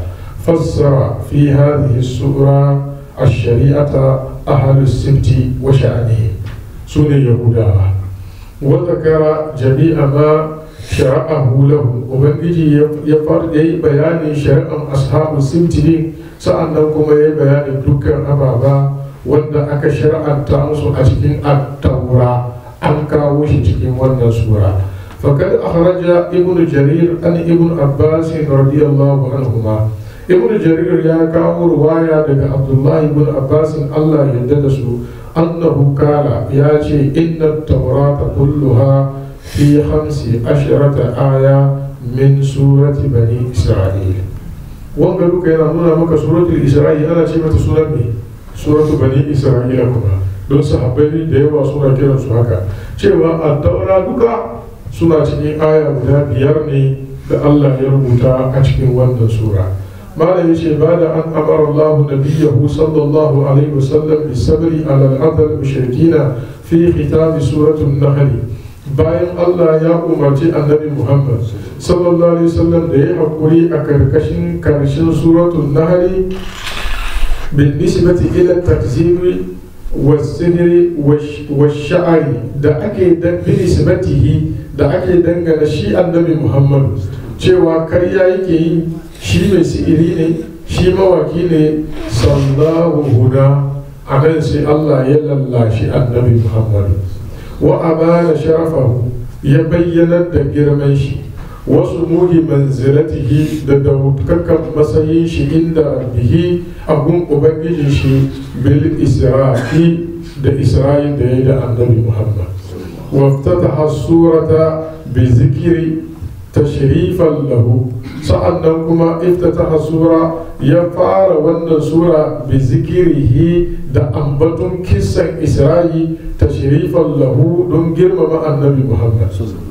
fassara fi hadhihi sura الشريعة أهل السبت وشأنه سنة يهودا وذكر جميع ما شرعه لهم وبنجي يفرد بيان شرع أصحاب السبت سأنكم بيان دكان أبابا wanda aka shar'anta musu a cikin attaura an kawo shi cikin wannan sura fakad akhraja ibnu jarir an ibnu abbas radiyallahu anhuma ibnu jarir ya kawo ruwaya daga abdullahi ibn abbas Allah yadda da su annahu kala ya ce inna taurata kulluha fi khamsi ashrata aya min surati bani isra'il wanga duka yana nuna maka suratul isra'il ana ce mata sunan ne suratu bani isra'ila kuma don sahabbai da yawa suna kiran su haka cewa a taura duka suna cikin aya guda biyar ne da Allah ya rubuta a cikin wannan sura malam yace ba da an amara Allah nabiyahu sallallahu alaihi wasallam bi sabri ala al-adl mushrikina fi khitab suratul nahl bayan Allah ya umarci annabi Muhammad sallallahu alaihi wasallam da ya hakuri a karkashin karshen suratul nahl بالنسبة إلى التكذيب والسحر والشعر da ake dan binisbatihi da ake dangana shi annabi Muhammad cewa karya yake yi shi mai si'iri ne shi mawaki ne sallahu huda a nan sai Allah ya lallashi annabi Muhammad wa abana sharafahu ya bayyanar da girman shi wasu muhi manzilatihi da daukakan matsayin shi inda rabbihi abun ubangijin shi bil isra'i da isra'il da ya da annabi muhammad waftataha surata bi zikiri tashrifan lahu sa'annan kuma iftataha sura ya fara wannan sura bi zikirihi da ambaton kisan isra'i tashrifan lahu don girmama annabi muhammad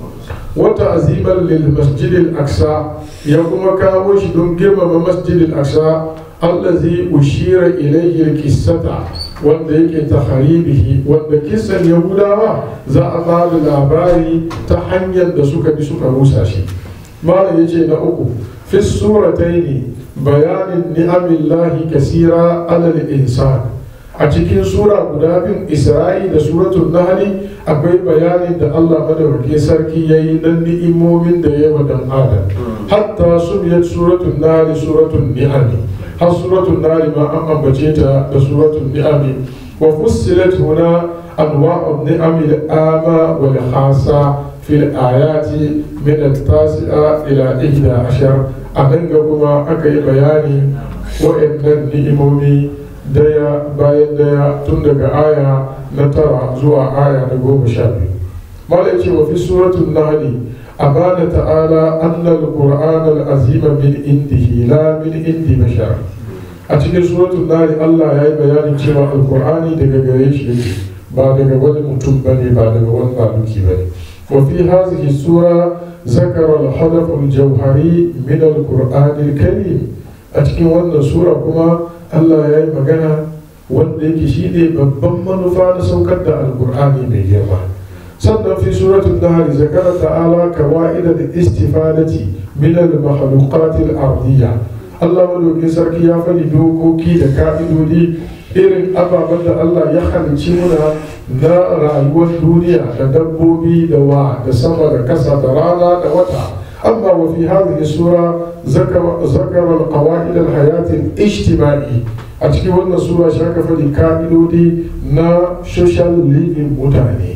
wata azimar lil masjidil aksa ya kuma kawo shi don girmama masjidil aksa allazi ushira ilayhi kissata wanda yake ta haribihi wanda kisan yahudawa za a ba da labari ta hanyar da suka bi suka rusa shi malam yace na uku fi surataini bayanin ni'amillahi kasira alal insan a cikin sura guda biyun isra'i da suratul nahli akwai bayanin da allah madaukakin sarki ya yi na ni'imomin da ya dan adam hatta subiyat suratul nahli suratul ni'ami har suratul nahli ma an ambace ta da suratul ni'ami wa fussilat huna anwa'u ni'ami al-ama wal khasa fil ayati min at-tasi'a ila 11 a danga kuma aka yi bayani wa'annan ni'imomi daya bayan daya tun daga aya na tara zuwa aya na goma sha biyu malai ce wa fi suratun nahli abana ta'ala anna al-qur'an al-azima min indihi la min indi bashar a cikin suratun nahli Allah ya yi bayanin cewa al-qur'ani daga gare shi yake ba daga wani mutum bane ba daga wani maluki bane wa fi hadhihi sura zakara al-hadaf al-jawhari min al-qur'an al-karim a cikin wannan sura kuma Allah ya yi magana wanda yake shi ne babban manufa na saukar da alkur'ani mai girma sannan fi suratul nahl zakara ta'ala kawaida da istifadati min al makhluqat al ardiyya Allah madaukin sarki ya faɗi dokoki da ka'idodi irin ababen da Allah ya halicci muna na rayuwar duniya da dabbobi da wa da sama da kasa da rana da wata أما وفي هذه السورة ذكر ذكر القواعد الحياة الاجتماعي أتكي وانا سورة شاكا فدي كاملو دي نا social living متعني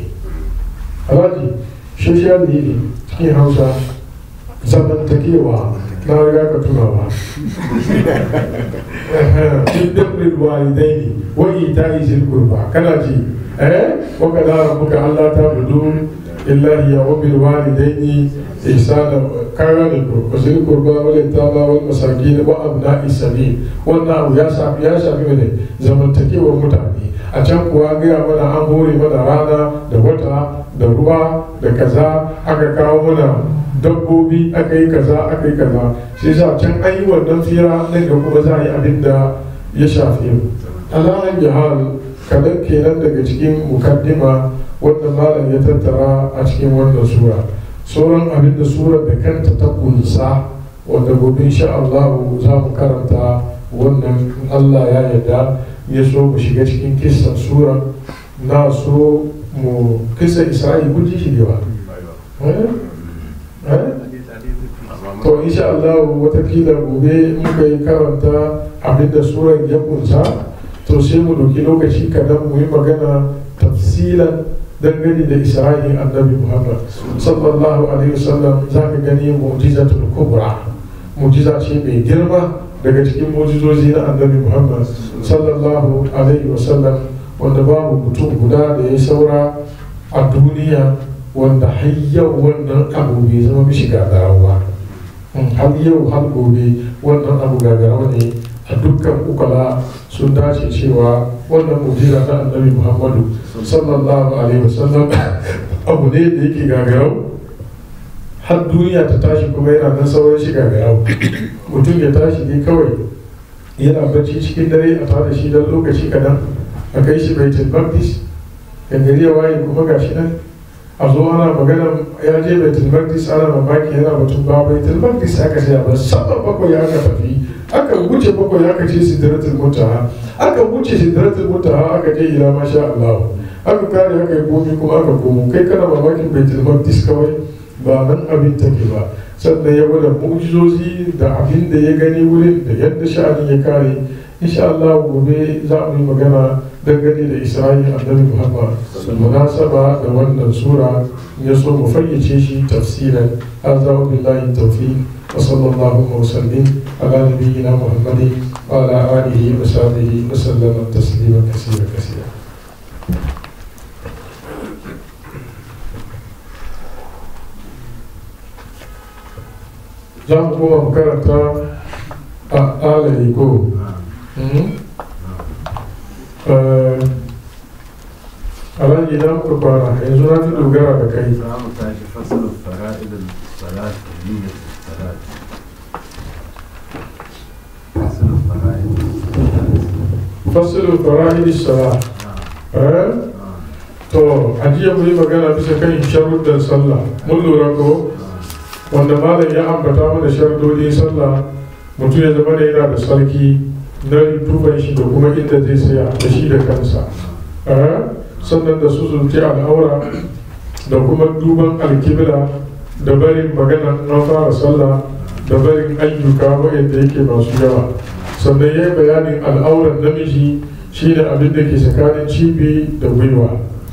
أراجي social living تكي هوسا زمن تكيوا na riga ka tunawa in dabrin walidaini wa ita'i zil qurba kana ji eh wa kana rabbuka alla ta'budu illa hiya wa bil walidaini ihsana kaga ne ko zil qurba wal yatama wal masakin wa abna'i sabil wannan abu ya shafi ya shafi ne zamantakewar mutane a can kuwa gaya mana an hore mana rana da wata da ruwa da kaza aka kawo mana dabbobi aka yi kaza aka yi kaza shi sa can an yi wannan fira nan da kuma za a yi abin da ya shafi mu alahan jihar kadan kenan daga cikin mukaddima wanda malam ya tattara a cikin wannan sura sauran abin da surar da kanta ta kunsa wanda gobe insha Allah za mu karanta wannan in Allah ya yarda ya so mu shiga cikin kissan sura na so mu kisa isra'i kun ji shi ne ba to insha Allah watakila gobe muka yi karanta abinda suran ya kunsa to sai mu doki lokaci kadan mu yi magana tafsilan dangane da isra'in annabi muhammad sallallahu alaihi wasallam za ka gani mu'jizatul kubra mu'jiza ce mai girma daga cikin mu'jizozi na annabi muhammad sallallahu alaihi wasallam wanda babu mutum guda da ya saura a duniya wanda har yau wannan abu bai zama mishi gagarawa har yau har gobe wannan abu gagarawa ne a dukkan ukala sun dace cewa wannan mu'jiza na annabi muhammadu sallallahu alaihi wasallam abu ne da yake gagarau har duniya ta tashi kuma yana nan sauran shi gagarau mutum ya tashi ne kawai yana bacci cikin dare a tare shi don lokaci kadan a kai shi baitul maqdis da gari ya waye kuma gashi nan a zo ana magana ya je baitul maqdis ana mamaki yana batun ba baitul maqdis aka sai ba sama bakwai aka tafi aka wuce bakwai aka ce sidratul muntaha aka wuce sidratul muntaha aka je ila masha Allah aka kare aka yi komi kuma aka komo kai kana mamakin baitul maqdis kawai ba nan abin take ba sannan ya gwada mu'jizozi da abin da ya gani wurin da yadda sha'anin ya kare insha Allah gobe za mu yi magana dangane da Isra'il annabi Muhammad munasaba da wannan sura ya so mu fayyace shi tafsiran hadza billahi tawfiq wa sallallahu wa sallim ala nabiyyina Muhammadin wa ala alihi wa sahbihi wa sallama taslima kaseera kaseera za mu koma mu karanta a alayi ko alhaji idan muka kwana yanzu na fi dogara da kai za mu tashi fasalin fara'idin salat da niyyar salat fasalin fara'idin fasilin fara'idi sala eh to ajiya mu yi magana bisa kan sharuɗin sallah mun lura ko wanda malam ya ambata mana sharuɗin sallah mutum ya zama da yana da sarki na duban shi da kuma inda zai saya da shi da kansa sannan da su zunci al'aura da kuma duban alkibla da barin magana na fara sallah da barin ayyuka waɗanda yake masu yawa sannan ya yi bayanin al'auran namiji shi da abin da ke tsakanin cibi da gwiwa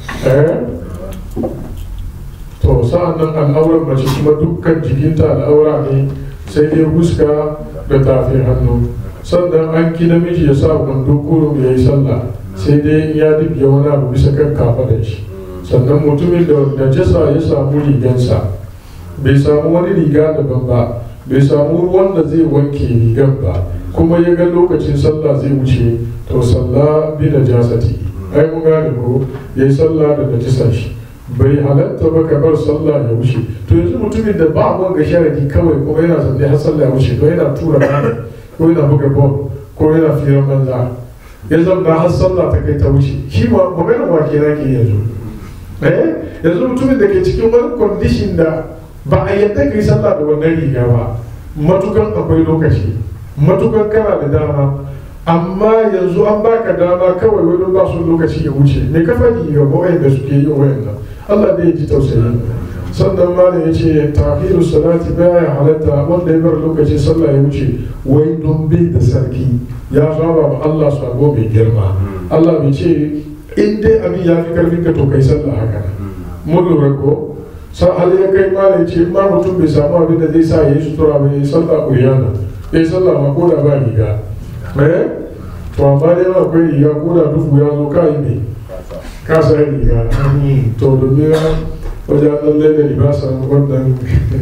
to sa'an nan al'auran mace kuma dukkan jikinta al'aura ne sai dai huska da tafi hannu sannan an ki namiji ya sa wando kurum ya yi sallah sai dai ya dubya wani abu bisa kan kafaɗar shi sannan mutumin da najasa ya samu rigansa bai samu wani riga daban ba bai samu ruwan da zai wanke rigar ba kuma ya ga lokacin sallah zai wuce to sallah bi najasati ai mun gane ko yayi sallah da najasa shi bai halatta ba ka bar sallah ya wuce to yanzu mutumin da ba wanga sharadi kawai kuma yana zanne har sallah ya wuce ko yana tura rana ko yana buga ball ko yana firan banza ya zamna har sallah ta kai ta wuce shi ma magana wa ke ke yanzu eh yanzu mutumin da ke cikin wani condition da ba a yadda ka yi sallah da wannan riga ba matukan akwai lokaci matukan kana da dama amma yanzu an baka dama kawai wani ba su lokaci ya wuce me ka faɗi ga da suke yin wayannan Allah zai ji tausayi sannan malam ya ce tahiru salati baya halatta wanda ya bar lokacin sallah ya wuce wai don bai da sarki ya saba ma Allah sabo mai girma Allah bai ce in dai abin ya fi karfin ka to kai sallah haka mun lura ko sa hali ya kai malam ya ce ma mutum bai samu abin da zai sa ya yi sutura ba ya yi sallah ƙuriyana ya yi sallah ma ko da ba riga eh to amma dai akwai riga ko da duhu ya zo ka yi ne ka sa riga to domin wajen lallai da libasan wannan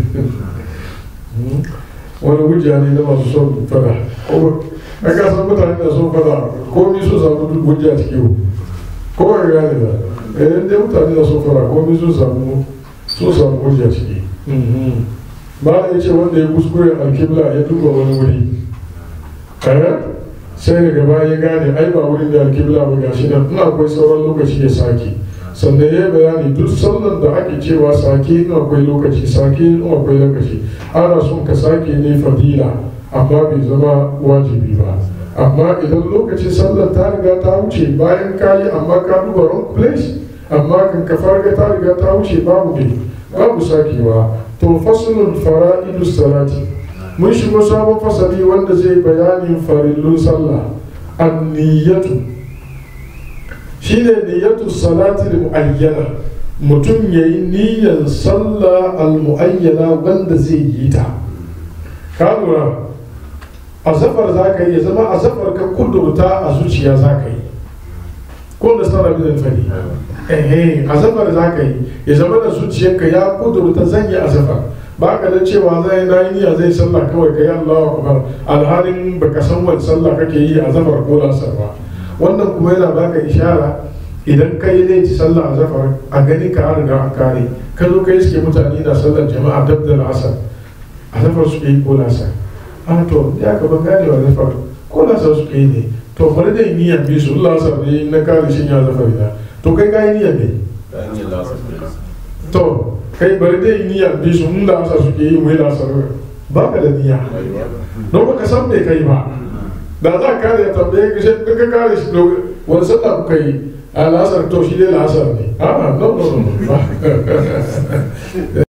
wani hujja ne na masu son fada a kasan mutane da son fada komi su samu duk hujja cikin ko ba gane ba idan dai mutane da son fada komi su samu su samu hujja ciki ba da ya ce wanda ya kuskure alkibla ya duba wani wuri kaya sai daga baya ya gane ai ba wurin da alkibla ba gashi nan ina akwai sauran lokaci ya sake sannan ya bayani duk sallan da ake cewa sake in akwai lokaci sake in akwai lokaci ana son ka sake ne fadila amma bai zama wajibi ba amma idan lokacin sallar ta riga ta wuce bayan ka yi amma ka duba wrong place amma kan ka farga ta riga ta wuce babu ne babu sakewa to fasulun fara'idu salati mun shigo sabon fasali wanda zai bayanin farillun sallah anniyatu shine niyyatu salati muayyana mutum yayi niyyar sallah al-muayyana wanda zai yi ta ka lura azafar za ka yi ya zama azafar ka kudurta a zuciya za ka yi ko da sana bin fari ehe azafar za ka yi ya zama da zuciyarka ya kudurta zan yi azafar ba ka da cewa zai na yi niyya zai sallah kawai ka yi allahu akbar alhalin baka san wani sallah kake yi azafar ko lasar ba wannan kuma yana baka ishara idan ka yi laifi sallah azafar a gani ka an riga an kare ka zo ka yi suke mutane na sallar jama'a dab da asar azafar suke yi ko lasar a to ya ka ban gane wa zafar ko lasar suke yi ne to bari da yi niyyar bi su lasar ne na kare shi ya zafar ina to kai ka yi niyyar ne to kai bari da yi niyyar bi su in lasar suke yi mai lasar ba ka da niyya don ba ka san me kai ba da za ka kare ya tambaye ka shi ka kare shi wani sallah kuka yi a lasar to shi dai lasar ne a no no no